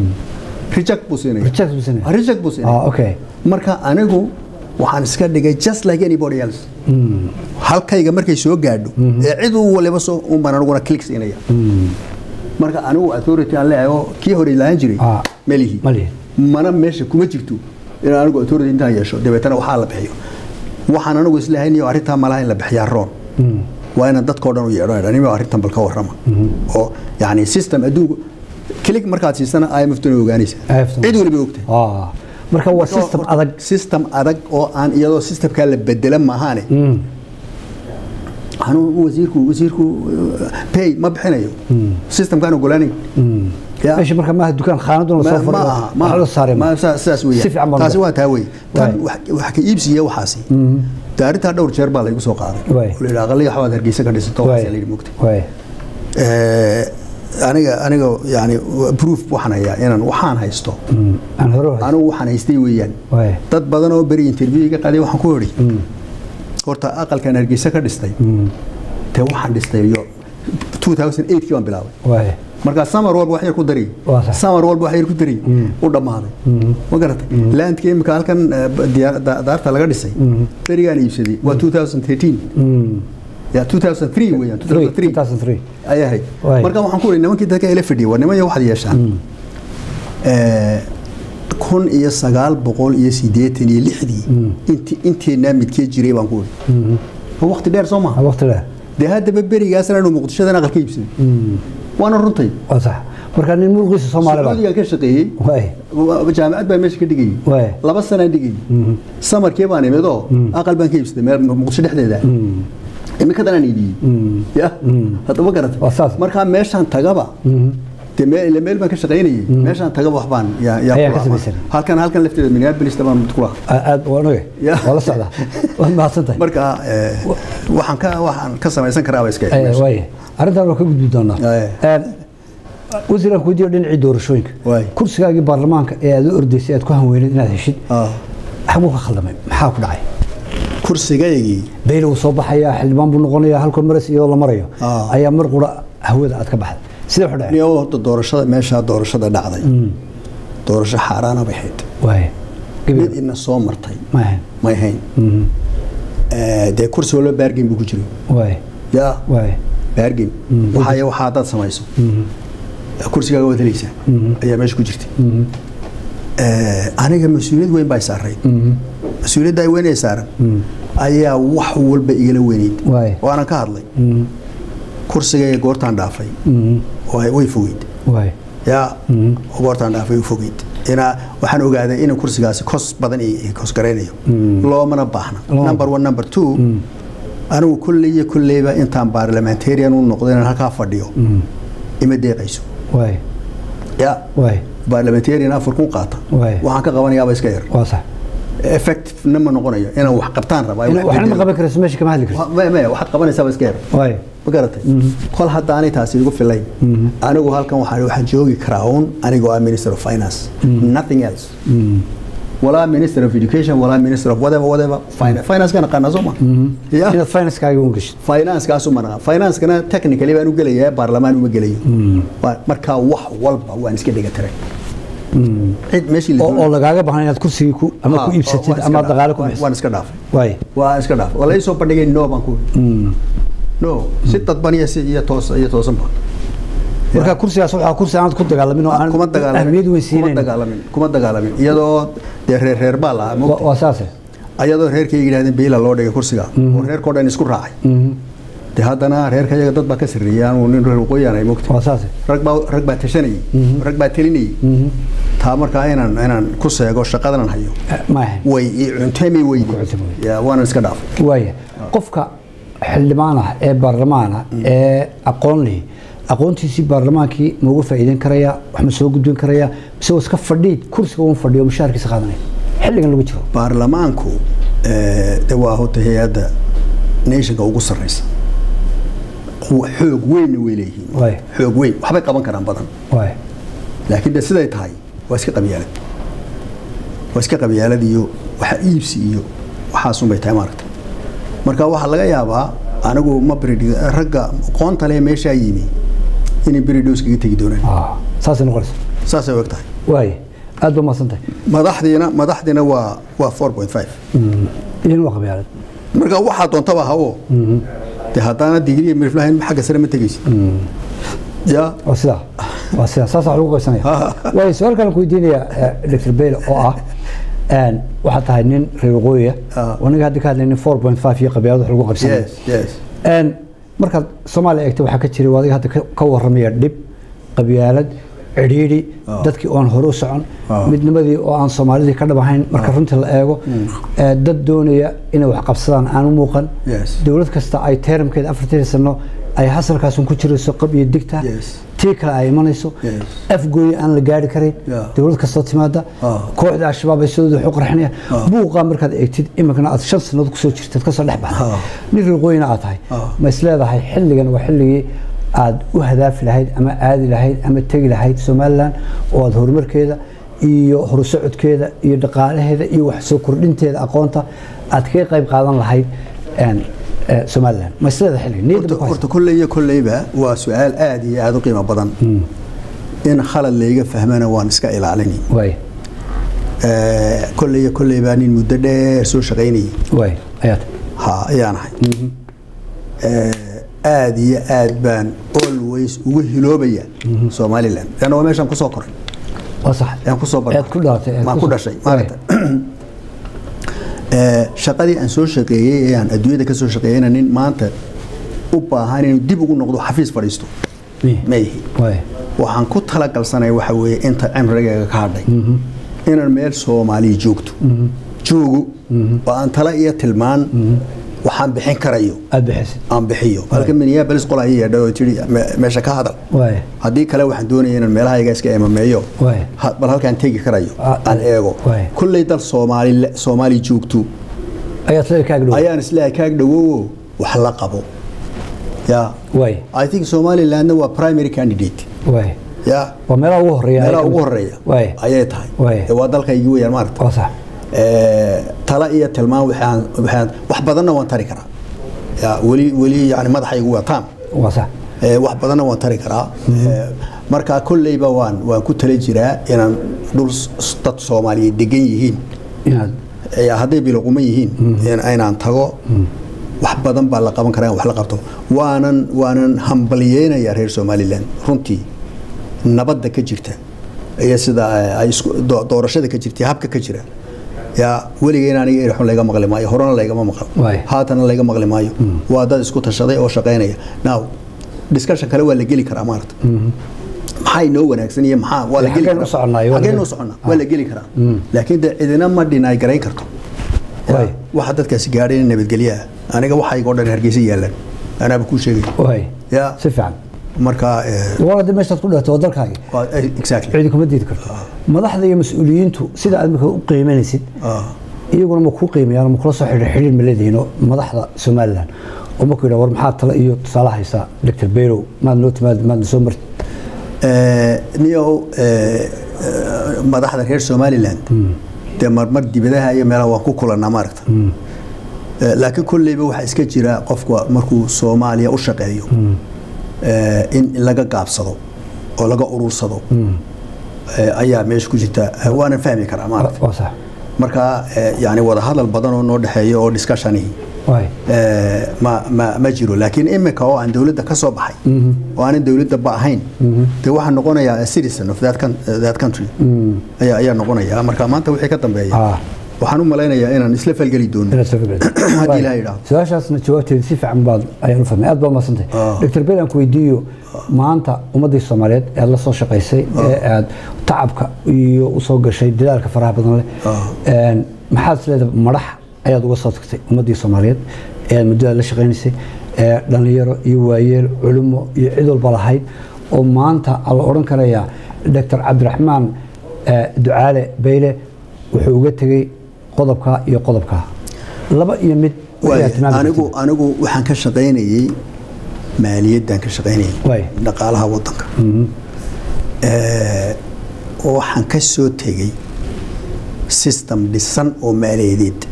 reject buu siinaya Reject buu siinaya. Ah, reject buu siinaya ah okay marka anigu waxaan iska dhigay just like anybody else halkayga markay soo gaadho ee cid u waliba soo unbaan aniguna click siinaya marka anigu authority aan leeyahay oo kii hore lahaan jiray Ah. melihi Ma lihi. mana meesha kuma jirto in anigu authority intaan yeesho dabeetana waxaa la bixiyo waxaan anigu isleeyahay niyo arrintaa malaha in la bixiyaa roon waa inaan dadkao dhan u yeedho animo arrintan bal ka warrama oo yani system adduunku click markaad siisana IMF-tuna ogaanaysa IMF-tuna. cid waliba ogtahay ah marka waa system Horta, adag system adag oo aan iyadoo systemkaa la bedela maahaane anuu wasiirku wasiirku uh, pay ma bixinayo systemkaan ogolaanayn Ya. meesha marka maaha dukaan khaanaduna Ma- soo ma fadhiyo aha ma wax la saaray ma- saa- sidaas weeyaan. si fiican baan taasi u waa taa wey tan Waay. wax wax ka iibsiya waxaasi dee arrintaa dhowr jeer baa laygu soo qaaday Waay. oo la yidhaha aqaliya waxbaad hargeysa ka dhisato Waay. waxaasa la yidhi mogtay waay Eh, aniga aniga yani proof waxaan hayaa inaan waxaan haysto aan hore u haysto. anigu waxaan haystay weeyaan waay dad badan oo beri interview iga qaaday waxaan ku idhi horta aqalkan hargeysa ka dhistay dee waxaan dhistay yo 2008kii baan bilaabay waay markaa samar walba wax yar ku dari Waa sax. samar walba wax yar ku dari u dhammaaday ma garatay landka imika halkan eh, diyaar- da- daarta laga dhisay berigaan iibsaday waa 2013 ya 2003 weeyaan 2003 2003 ayaa ahayd Waay. marka waxaan ku idhi nimankii dadka ila fadhiyay war nimanya waxaad yeeshaan Eh, kun iyo sagaal boqol iyo siddeetan iyo lixdii inti inteenaa midkee jiray baan ku idhi waa waqti dheer soo maha waqti leh dee haddaba berigaasna anu muqdishadan aqal ka iibsaday waana runtay waa sax marka nin mulkiisa Soomaali baa sacuudigaan ka shaqeeyey waay wa- jaamacad baa meesha ka dhigayay Waay. laba sanaan dhigayay samarkii baan imid oo aqal baan ka iibsaday meel muqdisho dhexdeeda imikadanaan iibiyey ya hadda ma garatay Waa saas. markaa meeshaan tagaba dee meel ila meel baan ka shaqaynayay meeshaan tagaba wax baan yaa- yaa Ayaa ku ka lahaa. samaysan. halkan halkan lafteeda minneapolis baan mid ku lahaa aad waa oge Ya. waa la socdaa waad mahadsantahay marka eh, waxaan ka waxaan ka samaysan karaa ba iska Eh, waay arrintan waa ka gudbi doonaa Eh. Een, wasiir aan ku weydiiyo dhinacii doorashooyinka Waay. kursigaagii baarlamaanka ee aad u ordaysay aad ku hanweyneed inaad heshid Ah, xaguu ka khaldamay maxaa ku dhacay kursigaygii bayl wuu soo baxayaa xildhibaan buu noqonayaa halkoo maras iyadoo la marayo Ah. ayaa mar qura hawada aad ka baxday sidee wax u dhacay niyo horta doorashada meeshaa doorashada dhacday doorasho xaaraana bay ahayd waay mid gabi ina soo martay ma ahayn may hayn Eh, dee kursi walba baargin buu ku jiro waay yaa waay baargin waxaaya waxaa haddaad samayso kursigaaga waad helaysaa ayaa meesha ku jirtay Eh, aniga mas-uuliyad weyn baa saaray mas-uuliyadda weyn ee saaran ayaa wax walba igala weyneyd Waay. waanan ka hadlay kursigayga goortaan dhaafay way way fogeyd waay yaa goortaan dhaafay way fogeyd inaa waxaan ogaaday in kursigaasi kos badan i kos garaynayo loomana baahna Looma number one number two anigu kolley iyo kolleyba intaan parliamentarian u noqdo inaan halkaa fadhiyo ima deeqayso waay yaa waay parliamentarian afar kun qaata Waay. waxaan ka qabanayaaba iska yar waa sax effectivena ma noqonayo inaan wax qabtaan rabaa Ina- waxna ma qaban karayso meesha kama hadli karayso maya maya waxaad qabanaysaaba iska yar waay ma garatay kol haddaanay taasi igu filayn anigu halkan waxaan waxaan joogi karaa uun anigoo ah minister of finance nothing else walaa minister of education walaa minister of whatever whatever finance finance kana qana soo ma ya inaad financekaaga u gashid finance kaasu mana finance kana technically baan u gelayaa baarlamaan uma gelayo Waa- marka wax walba waan iska dhiga tiray cid meeshii la oo oo lagaaga baahan inaad kursigii ku ama ku iibsatid ama aad dhaqaale ku bixisid waan iska dhaafay waay waa iska dhaaf wala ii soo bandhigay no baan ku no si dadban iyo si iyo toos iyo toosan baan marka kursigaas waxaa kursi aanad ku dagaalamin oo aan kuma dagaalamin ahmiyad weyn kuma siinayn dagaalamin kuma dagaalamin iyadoo dee reer reer baa lahaa Wa- moogtay waa saase ayadoo reerkayga yidhahdeen beila loo dhigay kursiga oo reerkao dhan isku raacay dee haddana reerka iyaga dad baa ka sarreeyay anuu nin reer waqooyi aanay moogtay waa saase rag baa rag baa tashanayay rag baa telinayay taa markaa inaan inaan ku seego shaqadanan hayo ma ahayn way ii cunteemay weydi cuntami weydi. yaa waanan iska dhaafay waaya qofka xildhibaan ah ee baarlamaan ah ee aqoon leh aqoontiisii baarlamaankii ma uga faa'iideyn karaya wax ma soo gudbin karaya mise waa iska fadhiid kursiga uun fadhiyo mushaharkiisa qaadanaya xilligan lagu jiro baarlamaanku eh, de waa hota hay-adda nationka ugu sarreysa Quwa- xoog weynna way leeyihiin Waay. xoog weyn waxbay qaban karaan badan waaya laakiin de siday tahay waa iska qabyaalad waa iska qabyaalad iyo waxa iibsi iyo waxaasunbay tahay maaragta marka waxaa laga yaabaa anigu ma brid ragga aqoonta leh meeshaa yimi inay beridos kaga tegi doonaan Ah, saasay noqonaysa saasay og tahay waaya aad ba mahadsantahay madaxdiina madaxdiina waa waa four point five idin waa qabyaalad marka waxaa doontaba ha oo de haddaana digriya mirflahayn xagga sare ma tegaysid ya waa sidaa waa sidaa saas wax lagu qaysanaya waayo su-aal kalen ku weydiinaya dr bayle oo ah een, waxaad tahay nin reer waqooyiya Ah. aniga hadda ka hadlaynin four point five iyo qabyaalad wax lagu qabsanaya yes yes Een, markaad soomaaliya eegtay waxaa ka jiray adiga hadda ka- ka waramaya dhib qabyaalad cidhiidhi Ah. dadkii oon hore u socon Ah. midnimadii oo aan soomaalidii ka dhabahayn marka runtii la eego ee, dad doonaya inay wax qabsadaan aan u muuqan Yes. dowlad kasta ay teeramkeeda afartii sano ay hasalkaasun ku jirayso qab iyo digta Yes. tii kale ay imanayso Yes. afgooyi aan la gaari karin Yeah. dowlad kastoo timaada Ah. kooxda al-shabaab ay sidooda wax u qarxinaya buuqaa markaad eegtid iminkana aad shan sannadood kusoo jirtad kasoo dhex baxday Ah. nin reeqooyina aad tahay Ah. ma is leedahay xilligan waa xilligii aad u hadaafi lahayd ama aadi lahayd ama tegi lahayd somalilan oo aad horumarkeeda iyo horusocodkeeda iyo dhaqaalaheeda iyo wax soo kordhinteeda aqoonta aad kaga qayb qaadan lahayd een, eh, somalilan ma is leedahay xilligan niyadda ma ku haysaa? horta kolley iyo kolleyba waa su-aal aad iyo aad u qiimo badan in khalad layga fahmana waan iska ilaalini waay Eh, kolley iyo kolleyba nin muddo dheer soo shaqaynayay waay ayaad ha ayaan ahay Eh, aad iyo aad baan always ugu hiloobaya somalilan leanna waa meeshaan kusoo koray waa sax aan kusoo barnay. aad ku dhalatay aad maan ku soo- dhashay waay. maaragta Eh, shaqadii aan soo shaqeeyey ee aan adduunyada ka soo shaqeeyeyna nin maanta u baahan inuu dib ugu noqdo xafiis fadhiisto Miye. ma ihi waay waxaan ku talagalsanay waxa weeye inta cimrigayga ka hadhay inaan meel soomaaliya joogto joogo oo aan tala iyo tilmaan waxaan bixin karayo aad bixisid aan bixiyo halka minneapolis qol ayay yeedhay oo tidhi "Me- meesha ka hadal waay haddii kale waxaan doonaya inaan meelahayga iska emameeyo Waay. ha- bal halkaan tegi karayo Ah, aan eego waay. kulley dal soomaali soomaali joogto ayaad leedahay kaaga dhow ayaan isleeyahay kaag dhawowo wax la qabo ya waay i think somalilandna waa primary candidate waay ya waa meelaha ugu horeeya meelaha ugu horeeya waay ayay tahay Waay. Ee, waa dalkaygii weyaan maaragta waa sax Ee, tala iyo tilmaan waxaan waxaan wax badanna waan tari karaa ya weli weli yani madaxaygu waa taam waa sax Ee, wax badanna waan tari karaa Ee, marka kolleyba waan waan ku tala jiraa inaan dhul s- dad soomaaliyeed degan yihiin inaad Ee, hadday biloquman yihiin in- inaan tago wax badan baa la qaban karaa in wax la qabto waanan waanan hambalyeynaya reer somalilan runtii nabadda ka jirta iyo sida eh, ay isku doo- doorashada ka jirta iyo habka ka jira yaa weligeen aniga erxun layga maqli maayo horena laygama maqlo Waay. haatana layga maqli maayo waa dad isku tashaday oo shaqaynaya now discussion kale waa la geli karaa maarata maxaa inoo wanaagsan iyo maxaa waa la Ee, geli xaggeen u karaa soconaayo? Waa la xaggeen geli- u soconnaa waa la geli karaa laakiin de cidina ma dhinay garayn karto Waay. waxa dadkaasi gaadhay in nabadgelyo ah aniga waxaygo dhan hargeysa yaalaan anaaba kuu sheegay waay ya si fiican marka eh, waa hadii meeshaad ku dhato waa dalkaagi waa- eh, exactly cidi kuma diidi karto madaxda iyo mas-uuliyiintu sida aad marka u qiimanaysid Ah. iyaguna ma kuu qiimayaan ma kula soo xidhiir xidhiir ma leedihiino madaxda somalilan oo markuu yidhaha war maxaa tala iyo tusaale haysaa dr bayrow maad noo timaad maadna soo martid Eh, niyow eh, eh, madaxda reer somaliland dee marmar dibadaha iyo meelaha waan ku kulanaa maaragta Eh, laakiin kolleyba waxaa iska jira qofku markuu soomaaliya u shaqeeyo eh, in laga gaabsado oo laga urursado eh, ayaa meesha ku jirta Eh, waanan fahmi karaa maaragta waa sax marka eh, yani wada hadal badan oo noo dhexeeya oo discussionihi waay eh, ma, ma, ma jiro laakiin imika oo aan dowladda ka soo baxay oo aanan dowladda ba ahayn dee waxaan noqonayaa a citizen of that, coun- uh, that country ayaa, ayaa noqonaya marka maanta wixii ka dambeeya Ah. waxaan u malaynayaa inaan isla falgeli doono inaad soo fikirto. Haddii Waay. Ilaahay yidhaahdo. su-aashaasna jawaabteeda si fiican baad ayaan u fahmay aad baa mahadsantay Ah. dr bayr aan ku weydiiyo maanta ummaddii soomaaliyeed ee aad la soo shaqaysay ee aad tacabka iyo usoo gashay dadaalka faraha badan leh een, maxaad isleedahay madax ayaad uga soo tagtay ummaddii soomaaliyeed ee aad muddada la shaqaynaysay ee dhallinyaro iyo waayeel culimo iyo cid walba lahayd oo maanta a la odhan karayaa dr cabdiraxmaan eh, ducaale bayle wuxuu uga tegey qodobka iyo qodobka laba iyo mid Waay, wixii aad tilmaami anigu kartid. anigu waxaan ka shaqaynayey maaliyaddan ka shaqaynayay Waay. dhaqaalaha wadanka Eh, waxaan ka soo tegey system dhisan oo maaliyadeed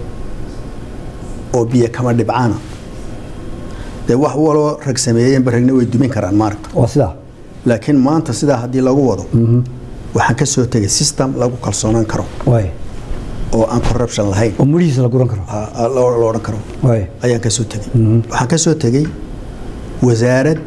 oo biyo kama dhibcaana dee wax waloo rag sameeyeenba ragna way dumin karaan maaragta waa sidaa laakiin maanta sidaa haddii lagu wado waxaan ka soo tegey system lagu kalsoonaan karo waay oo aan corruption lahayn oo mudhihiisa la guran karo ah, ah, loo loo odhan karo waay ayaan ka soo tegey waxaan ka soo tegey wasaarad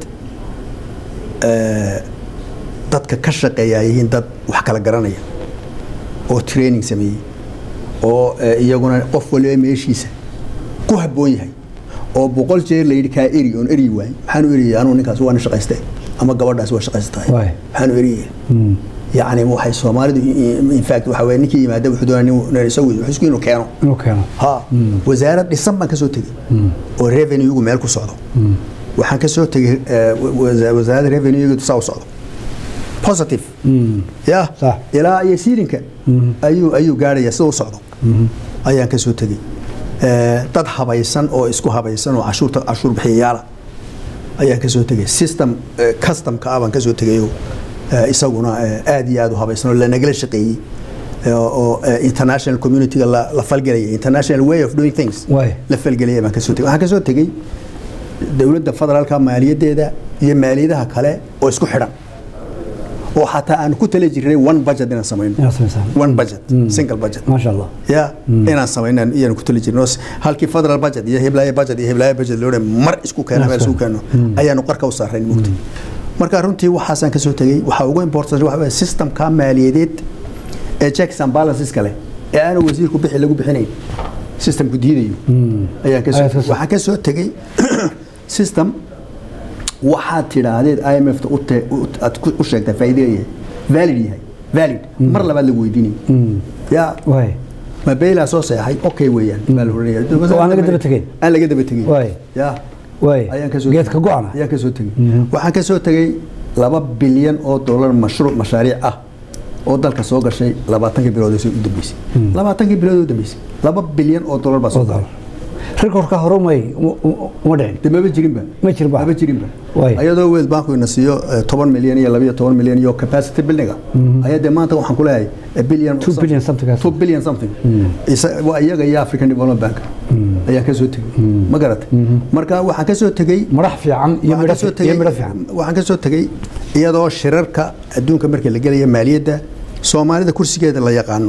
eh, dadka ka shaqeeya ay yihiin dad wax kala garanaya oo training sameeyey oo eh, iyaguna qof waliba meeshiisa ku habboon yahay oo boqol jeer la yidhi kaa eri oon eri waay maxaanu eriyay anuu ninkaas waana shaqaystay ama gabadhaas waa shaqaystahay Waay. maxaanu eriyay yacni waxay soomaalidu in fact waxa weye ninkii yimaada wuxuu doonaa nin nin isagu wuxuu isku inuu keeno inuu keeno ha wasaarad dhisan baan ka soo tegey oo revenuegu meel ku socdo waxaan ka soo tegey eh, wa- wasa- wasaaradda revenuegu saa u socdo positive ya Sax. ilaa iyo siilinka ayuu ayuu gaarhaya sida u socdo ayaan ka soo tegey Eh, dad habaysan oo isku habaysan oo cashuurta cashuur bixiyayaala ayaan ka soo tegey system eh, customka ah baan ka soo tegayo eh, isaguna eh, aad iyo aad u habaysan oo lanagala shaqeeyey eh, oo eh, international communityga la la falgelaya international way of doing things Waay. la falgelaya baan ka soo tegey waxaan ka soo tegey dowladda federaalka maaliyaddeeda iyo maaliyadaha kale oo isku xidhan oo xataa aan ku tala jirnay one budget inaan samayno inaad samaysaan one budget single budget maasha allah ya inaan samaynan iyaan ku tali jirno halkii federal budget iyo hiblaayo budget iyo hiblaayo budget loo dhan mar isku keeno meel isku keeno ayaanu qarka u saarayn mugta marka runtii waxaasaan ka soo tegey waxaa ugu important waxa weeye systemka maaliyadeed ee checks and balances kale ee aanu wasiirku bixi lagu bixinayn systemku diidayo ayaan ka soo Ayaad ka soo- waxaan ka soo tegey system waxaad tidhaahdeed IMF ta u te- u- aad ku- u sheegtaa faa'iido yahay valid yahay valid mar labaad lagu weydiinay ya waay ma beylaa soo seexay okay weeyaan baa la oranaya Oo aan laga daba tegayn? aan laga daba tegin Waay. ya waay ayaan ka soo geedka go-ana ayaan ka soo tegey waxaan ka soo tegey laba bilyan oo dollar mashruuc mashaariic ah oo dalka soo gashay labaatankii bilood ee u dambeysay labaatankii bilood ee u dambeysay laba bilyan oo dollar baa soo oo galay dollar rekorka hore may uma dhicin de maba jirinba Ma jirinba. maba jirinba Waay. ayadoo world bank ina siiyo eh, toban milyan iyo labiyo toban milyan iyo capacity buildinga ayaa dee maanta waxaan ku leeyahay a billion Two billion something else. two billion something Isa- waa iyaga iyo african development bank ayaan kasoo tegey ma garatay marka waxaan kasoo tegey madax fiican iyo waxaan midho kasoo fi- iyo midho fiican waxaan kasoo tegey iyadoo shirarka adduunka marka la gelaya maaliyadda soomaalida kursigeeda la yaqaano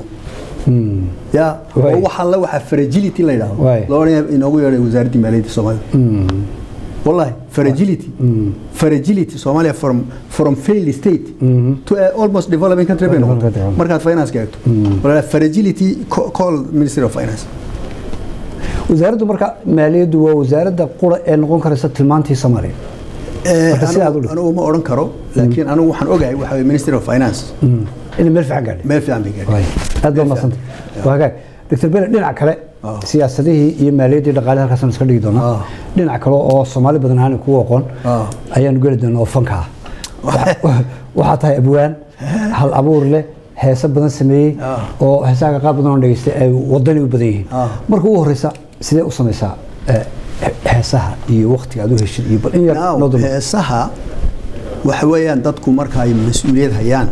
ya Waay. oo waxa la waxa fragility la yidhaahdo Waay. loona inoogu yeedhay wasaaraddii maaliyadda soomaalida wallahi fragility fragility Somalia from from failed state to a almost developing country bay noqotay Developing. markaad finance ka eegto wallahi fragility co- call ministry of finance wasaaraddu marka maaliyaddu waa wasaaradda qura ee noqon karaysa tilmaantii soomaaliya Eh, Marka sidaad u anigu- dhigto. anigu ma odhan karo laakiin anigu waxaan ogahay waxa weeye ministry of finance inay meel fiican gaadhay meel fiican bay gaadhay Waay. aad baa madsanta waa hagaag dr bele dhinac kale Ah. siyaasadihii iyo maaliyaddii dhaqaale halkaasaan iska dhigi doonaa Ah. dhinac kale oo soomaali badan ahaan kugu aqoon Ah. ayaanu geli doonaa oo fanka ah Waxa- waxaa tahay abwaan hal abuur leh heese badan sameeyey Ah. oo heesaha qaar badan oo dhegeystay ay wadani u badan yihiin Ah. marka ugu horeysa sidee u samaysaa eh, he- heesaha iyo waqtiga aad u heshid iyo bal in yar Now, noo dul heesaha waxa weeyaan dadku marka ay mas-uuliyad hayaan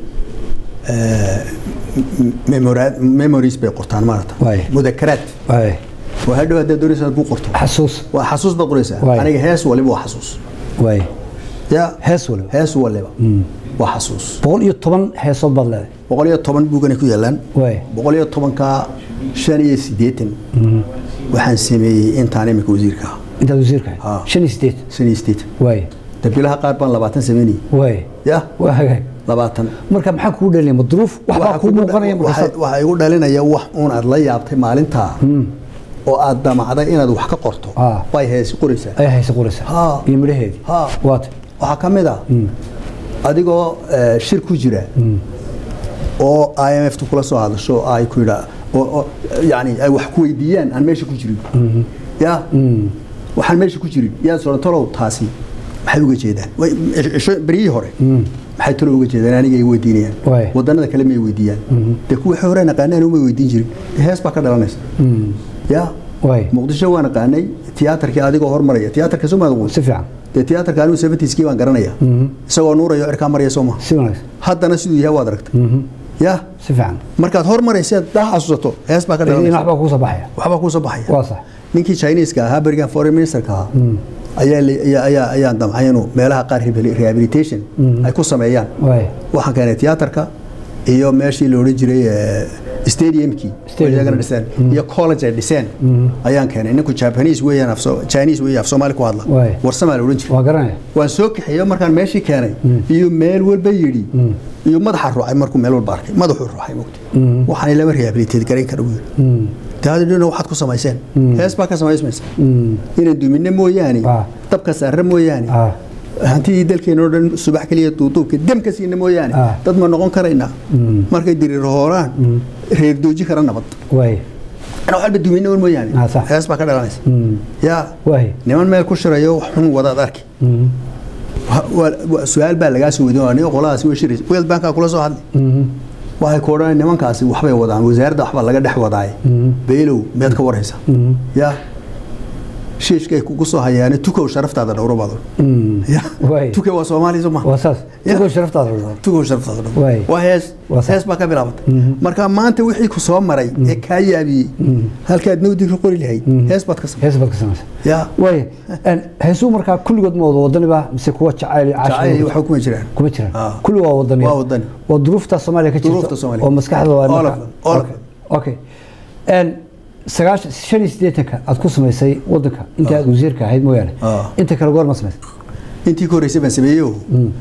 eh, m- memora- memories bay qortaan maarata Waay. mudakaraad Waay. waa hadhow haddaad doonaysa inaad ku qorto xasuus waa xasuus baad qoraysaa Waay. aniga hees waliba waa xasuus waay ya hees waliba hees waliba waa xasuus boqol iyo toban heesood baad leedahay boqol iyo toban buugana ku yaalaan waay boqol iyo tobanka shan iyo siddeetan waxaan sameeyey intaan imika wasiirka ah intaad wasiirka Ah. ahayd shan iyo sideed shan iyo siddeetan waay dabilaha qaar baan labaatan sameynayay waay ya waa hagaag labaatan marka maxaa kugu dhelinaya ma duruuf waxbaa Waxa kuu kugu- muuqanaya waxa markaas waxa igu dhalinaya wax uun aad la yaabtay maalintaa oo aad damacday inaad wax ka qorto Ah. bay heesi qoraysaa ayaa haysa qoraysa Ha. iyo midhaheedii Ha. waata waxaa ka mid ah adigoo eh, shir ku jira oo i m f tu kula soo hadasho ay ku yidhaa oo oo, yani ay wax ku weydiiyaan aan meesha ku jirin ya waxaan meesha ku jirin yaa soo talow taasi maxay uga jeedaan Way- cisho- beryihii hore maxay talo uga jeedaan aniga ay weydiinayaan Waay. wadanada kale may weydiiyaan dee kuwa hore naqaanaan uma weydiin jirin hees baa ka dhalanaysa ya waay muqdisho waa naqaanay tiyaatarkii adigoo hormaraya tiyaatarka soo maad si fiican dee tiyaatarka anigu seventieskii baan garanaya isagoo nuurayo cirkaa maraya soo maha si wanaagsan haddana siduu yahay waad aragtay ya si fiican markaad hormaraysa daa xasuusato hees baa ka in dhalanaysa waxbaa kuu soo baxaya waxbaa kuu soo baxaya waa sax ninkii chineeska ahaa berigan foreign ministerka ahaa ayaa la- ayaa- ayaa ayaan damcay inuu meelaha qaar rehabil- rehabilitation ay ku sameeyaan waay waxaan keenay tiyaatarka iyo meeshii la odhan jiray eh, stadiumkii oo Stadium. iyagana dhiseen iyo college ay dhiseen ayaan keenay ninku japanese weeyaan af Soo- chinese weeye af soomaali ku hadla Waay. warsamaa la odhan jiray waa garanaya waan soo kaxeeyo markaan meeshii keenay iyo meel walba yidhi iyo madaxa ruucay markuu meel walba arkay madaxuu ruuxay mogta waxaan lama rehabilitate garayn kara buu yidhi daadidhina waxaad ku samayseen hees baa ka samaysmaysa inaan duminno mooyaane Ah. dabka saarre mooyaane Ah. hantidii dalkeena oo dhan subax keliya duuduubka dem ka siina mooyaane Ah. dad ma noqon karaynaa markay diriiro hooraan reer dooji kara nabad waay inaan waxba duminno un mooyaane Ah, sax. hees baa ka dhalanaysa yaa waay niman meel ku shirayo wax xun wadaad arki Wa- wa- wa- su-aal baa lagaa soo weydiin aniga qoladaasi way shiraysa world bankaa kula soo hadlay waxay ku odhanay nimankaasi waxbay wadaan wasaaradda waxbaa laga dhex wadaaye beelow miyaad ka warhaysa ya shiishkay kugu soo hayaane tukow sharaftaada dhowro baad odhan. Ya. Waay. tuke waa soomaali soo maha waa saas Ya. tugo sharaftaada dhawro tukow sharaftaada dhowro Waay. waa hees Waa sax. hees baa ka bilaabatay marka maanta wixii ku soo maray ee kaa yaabiyey halkaad nowdig ka qori lahayd hees baad ka samay hees baad ka samaysa ya waay heesuu markaa kulligood ma wada wadaniba mise kuwa jacayl iyo jacayl caashir waxba kuma jiraan kuma jiraan Ah. kulli waa wadani Waa wadani. waa duruufta soomaaliya ka jirta Duruufta Soomaaliya. oo maskaxda waa All marka- of them, all of Okay. them. okay En sagaashan shan iyo siddeetanka aad ku samaysay wadanka inta aad wasiirka ahayd mooyaane Ah. inta kale goor ma samaysay intii ka horreysay baan sameeyo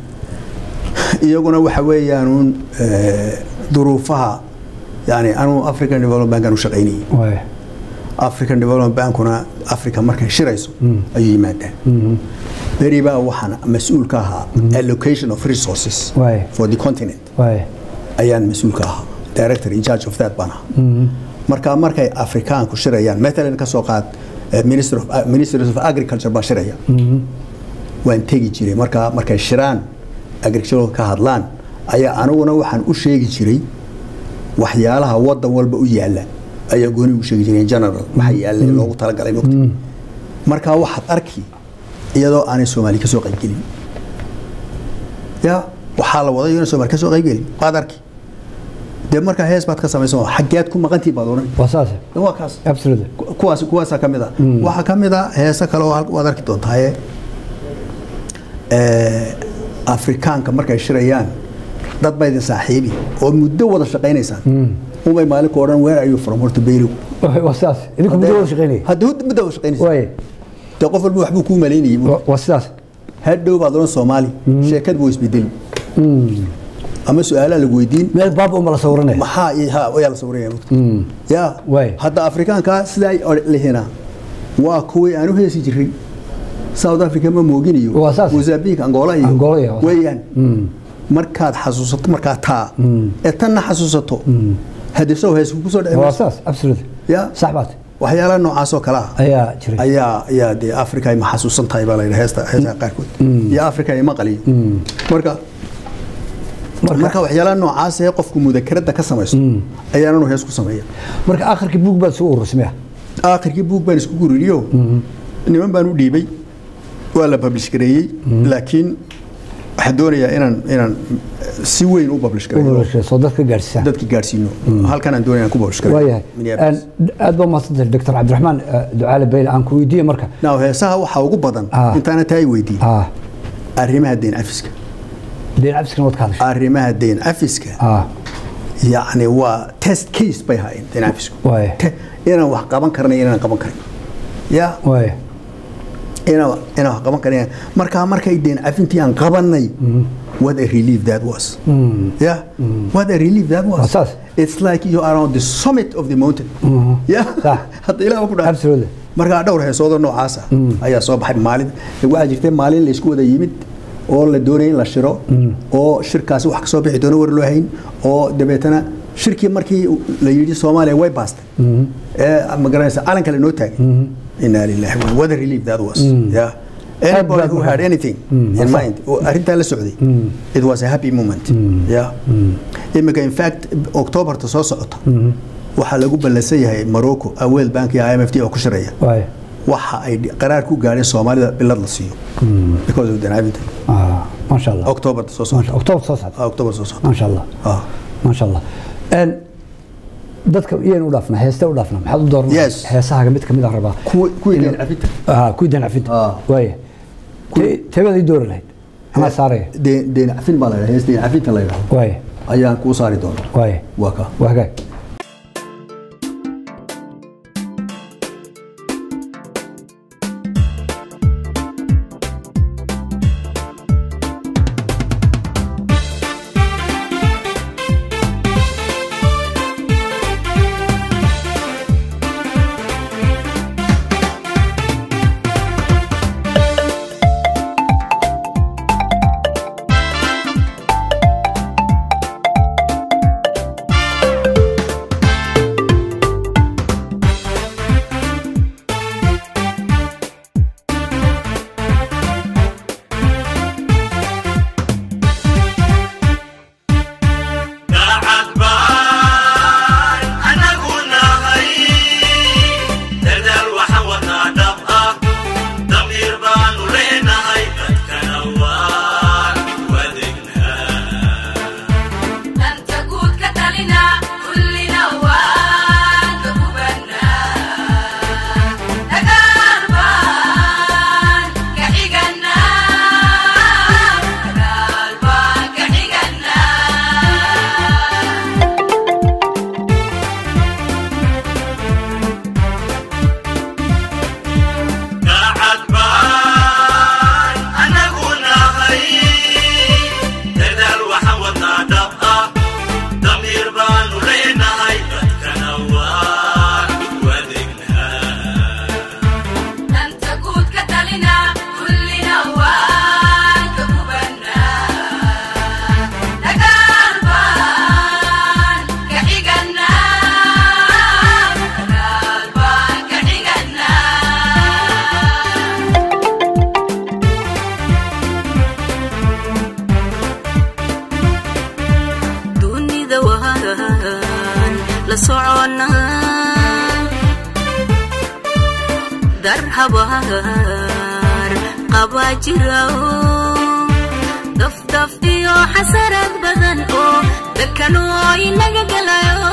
iyaguna waxa weeyaan uun eh, duruufaha yani anuu african development bankan u shaqaynayay waay african development bankuna africa markay shirayso ayuu yimaadaa beri baa waxaan mas-uul ka ahaa allocation of resources Waay. for the continent waay ayaan mas-uul ka ahaa director in charge of that baan ahaa marka markay afrikaanku shirayaan matalan ka soo qaad eh, minister of uh, ministers of agriculture baa shiraya waan tegi jiray marka markay shiraan agriculture ka hadlaan ayaa aniguna waxaan u sheegi jiray waxyaalaha wadan walba u yaala ayaa gooni ugu sheegi jireen general maxaa yaallay loogu talagalay mogta markaa waxaad arki iyadoo aanay soomaali kasoo qaybgelin ya waxaa la waday inay soomaali kasoo qaybgelin waad arki dee markaa hees baad ka samaysan xaggeed ku maqantii baad odhan waa saas waa kaas absolutely kuwaas kuwaasaa ka mid a waxaa ka mid a heese kale oo halka waad arki doontaaye afrikaanka markay shirayaan dad baa idin saaxiibi oo muddo wada shaqaynaysaan umay maalin ku odhan where are you from horta beylow waa saas idinku muddo wada shaqeynaya hadda muddo wada shaqaynaysa waaye dee qof walba waxbuu kuu malaynayay waa- waa sidaas hadhow baad odhan soomaali sheekad buu isbedeli ama su-aalaa lagu weydiin meel baab uma la sawiranaya maxaa iyo ha ayaa la sawiraya mogta ya Waay. hadda afrikaanka sidaa lihina waa kuwii aan u heesi jiray south africa ma mooginayo Waa saas. mozambique angola Angola iyo- iyo weeyaan markaad xasuusato markaa taa ee tanna xasuusato haddii sow hees kusoo dhici waa mayso saas absolutely ya sax baad waxyaalaha noocaas oo kale ah ayaa jiray ayaa ayaa dee africa ay ma xasuusan tahay baa la yidhaha heesta heesaha qaarkood iyo africa ay maqaliyo marka marka waxyaalaha noocaas ee qofku mudakarada ka samaysto ayaananu hees ku sameeya marka akhirkii buug baad soo urursamaya aakhirkii buug baan isku guririyo niman baan u dhiibay waa la publish gareeyey laakiin waxaan doonayaa inaan inaan si weyn u publish gareeyo soo dadka gaadhsiisaan dadki gaadhsiino halkan aan doonaya inaan ku publish gareeyo waayahay Minneapolis. aad baa mahadsantahay doctor cabdiraxmaan eh, ducaale bayle aan ku weydiiye marka now heesaha waxaa ugu badan Ah. intaana taa i weydiin ah arrimaha deyn cafiska deen cabsiskana waad ka hadashay arrimaha deyn cafiska ah yacni waa test case bay haayeen deyn cafisku Waaya. Te- inaan wax qaban karnay inaan qaban karin ya waaya inaan inaan wax qaban karin markaa markay deyn cafintii aan qabanay what a relief that was yeah what a relief that was Waa saas. it's like you are on the summit of the mountain yeah Sax. hadda ilaah ku dhahay Absolutely. markaa dhowr heesoodo noocaasa ayaa soo baxay maalin waxaa jirtay maalin la isku wada yimid oo la doonayay in la shiro oo shirkaasi wax kasoo bixi doono war loo hayn oo dabeetana shirkii markii la yidhi soomaaliya way baastay ee ma garanaysa calanka la noo taagay inaa lillahi wa- what a relief that was yeah anybody baad who u had hayd. anything Mm. in mind oo arrintaa la socday it was a happy moment yeah imika in fact octoberta soo socota waxaa lagu ballansan yahay morocco uh, world bank iyo imf t oo ku shiraya waaya waxa ay dhi- qaraar ku gaadheen soomaalida bilad la siiyo because of danaabinta ah maasha allah octoberta soo maasha socota october soo socda Ah, october soo socota maasha allah Ah. maasha allah En, dadka iyaynu u dhaafnaa heestee u dhaafnaa maxaad u dooran Yes. heesahaaga mid kamid a rabaa kuwi kuwii Inuu- deyn cafinta ah kuwii deen cafinta Ah. waaya Te- teebaad ii doori lahayd anaa saaraya Deyn- deyn cafin baa la yidhaha hees deyn cafinta la yidhaha waaya ayaan kuu saari doonaa waaya waa ka waa hagaag Thank dar habaar qabaa jira dafdaf iyo xasarad badan oo dalkanoo inaga galayo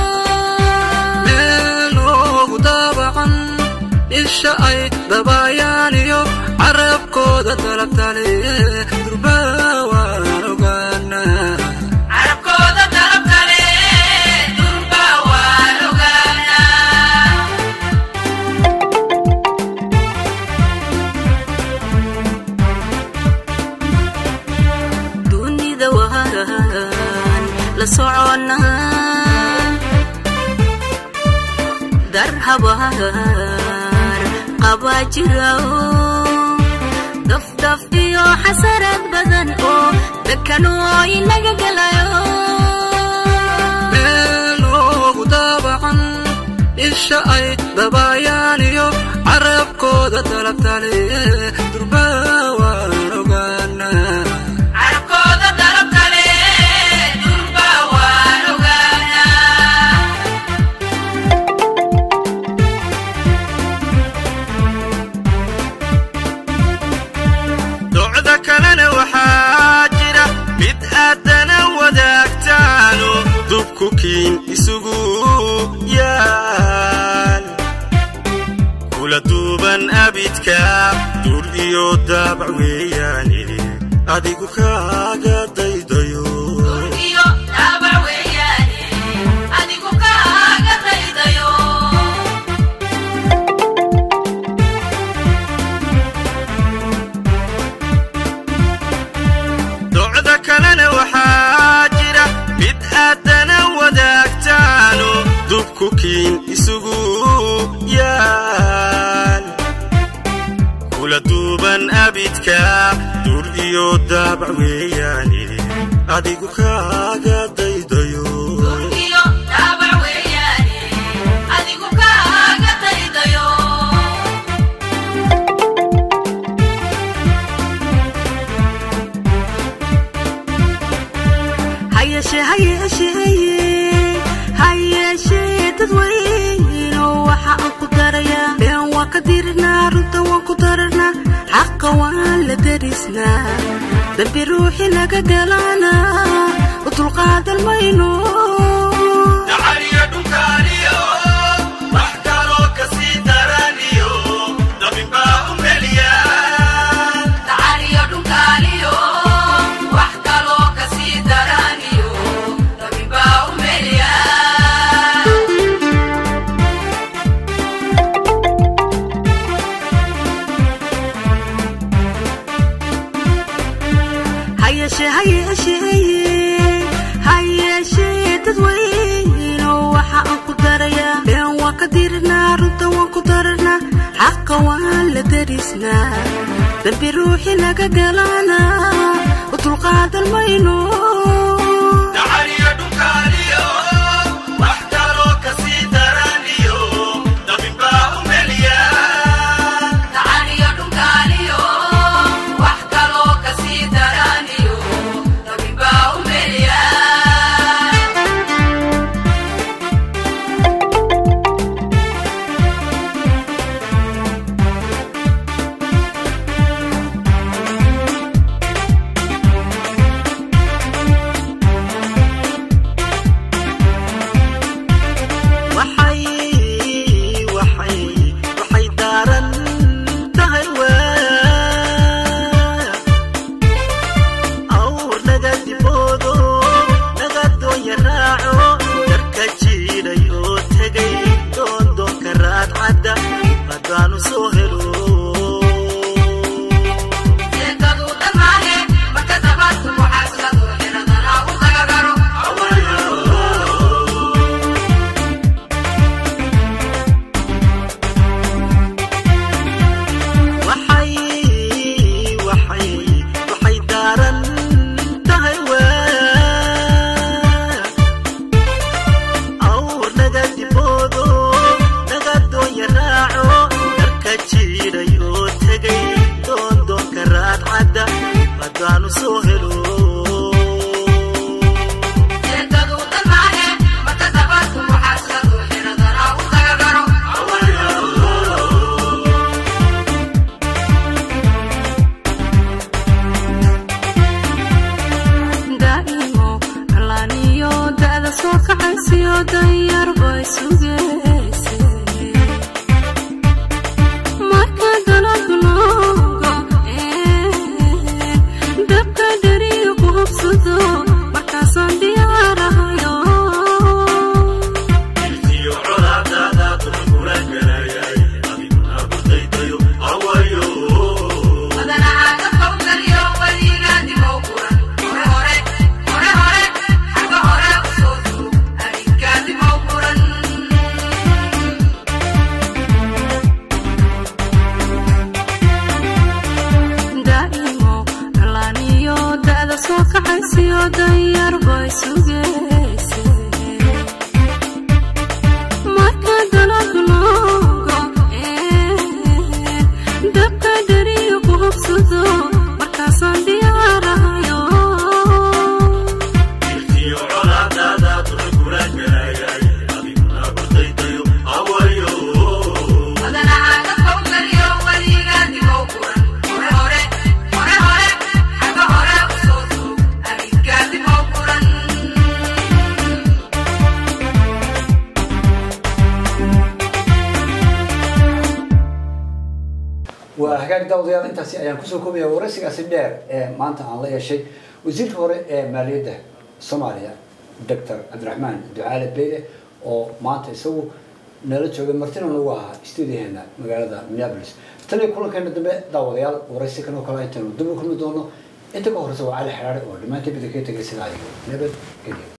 meeloogu daabacan isha ay dabaayaan iyo carabkooda dalabtale durbaa waan ogaanaa carabkooda dalabkale durba waan ogaanaa dunida waan la soconnaa dar habaar qabaa jira dafdaf iyo xasarad badan oo dalkanoo inaga galayo meeloogu daabacan isha ay dabaayaan iyo carabkooda dalabtale durbaa waan ogaanaa carabkooda dalabkale durba waan ogaanaa docda kalena waxaa jira mid aadana wadaagtaano dubkukiin isugu yaal kula duuban abidka dur iyo daabac weeyaane adigu kaaga daydayo iyo daabac weeyaane adigu kaaga daydayo docda kalena waxaa jira mid aadana wadaagtaano dubkukiin isugu yaal kula duuban abidka dur iyo daabac weeyaane adigu kaaga daydayo iyo daabac weeyaane adigu kaaga daydayo hayeshe hayeshe hayeshe dadweyno waxa aan ku darayaa been waa ka dirinaa runta waan ku daranaa xaqa waan la darisnaa dambi ruuxi naga galaanaa u dulqaadan mayno dacaliyo dhunkaaniyo wax kaloo kasii daraniyo dabinbaa u meliya tacaliyo dhunkaaliyo wax kaloo kasii daraniyo dabibaa u meliya hayeshe hayeshe hayeshe dadweyno waxa aan ku darayaa been waa ka dirinaa runta waan ku daranaa xaqa waan la darisnaa dambi ruuxi naga galaanaa u dulqaadan mayno dacaliyo dhunkaaniyo wax kaloo kasii daraniyo dabinbaa u meliya tacaliyo dhunkaaliyo wax kaloo kasii daraniyo dabibaa u meliya waa hagaag daawadayaal intaasi ayaan kusoo koobaya waraysigaasi dheer ee maanta aan la yeeshay wasiirka hore ee maaliyadda soomaaliya doctor cabdiraxmaan ducaale beyle oo maanta isagu nala joogay martina nagu ahaa stuudiyaheena magaalada minneapolis tan iyo kulankeena dambe daawadayaal waraysi kan oo kale intaynu dib u kulmi doono inta ka horeysa waa cali xeraare oo dhammaantii bida kaga tegay sidaa iyo nabad geliya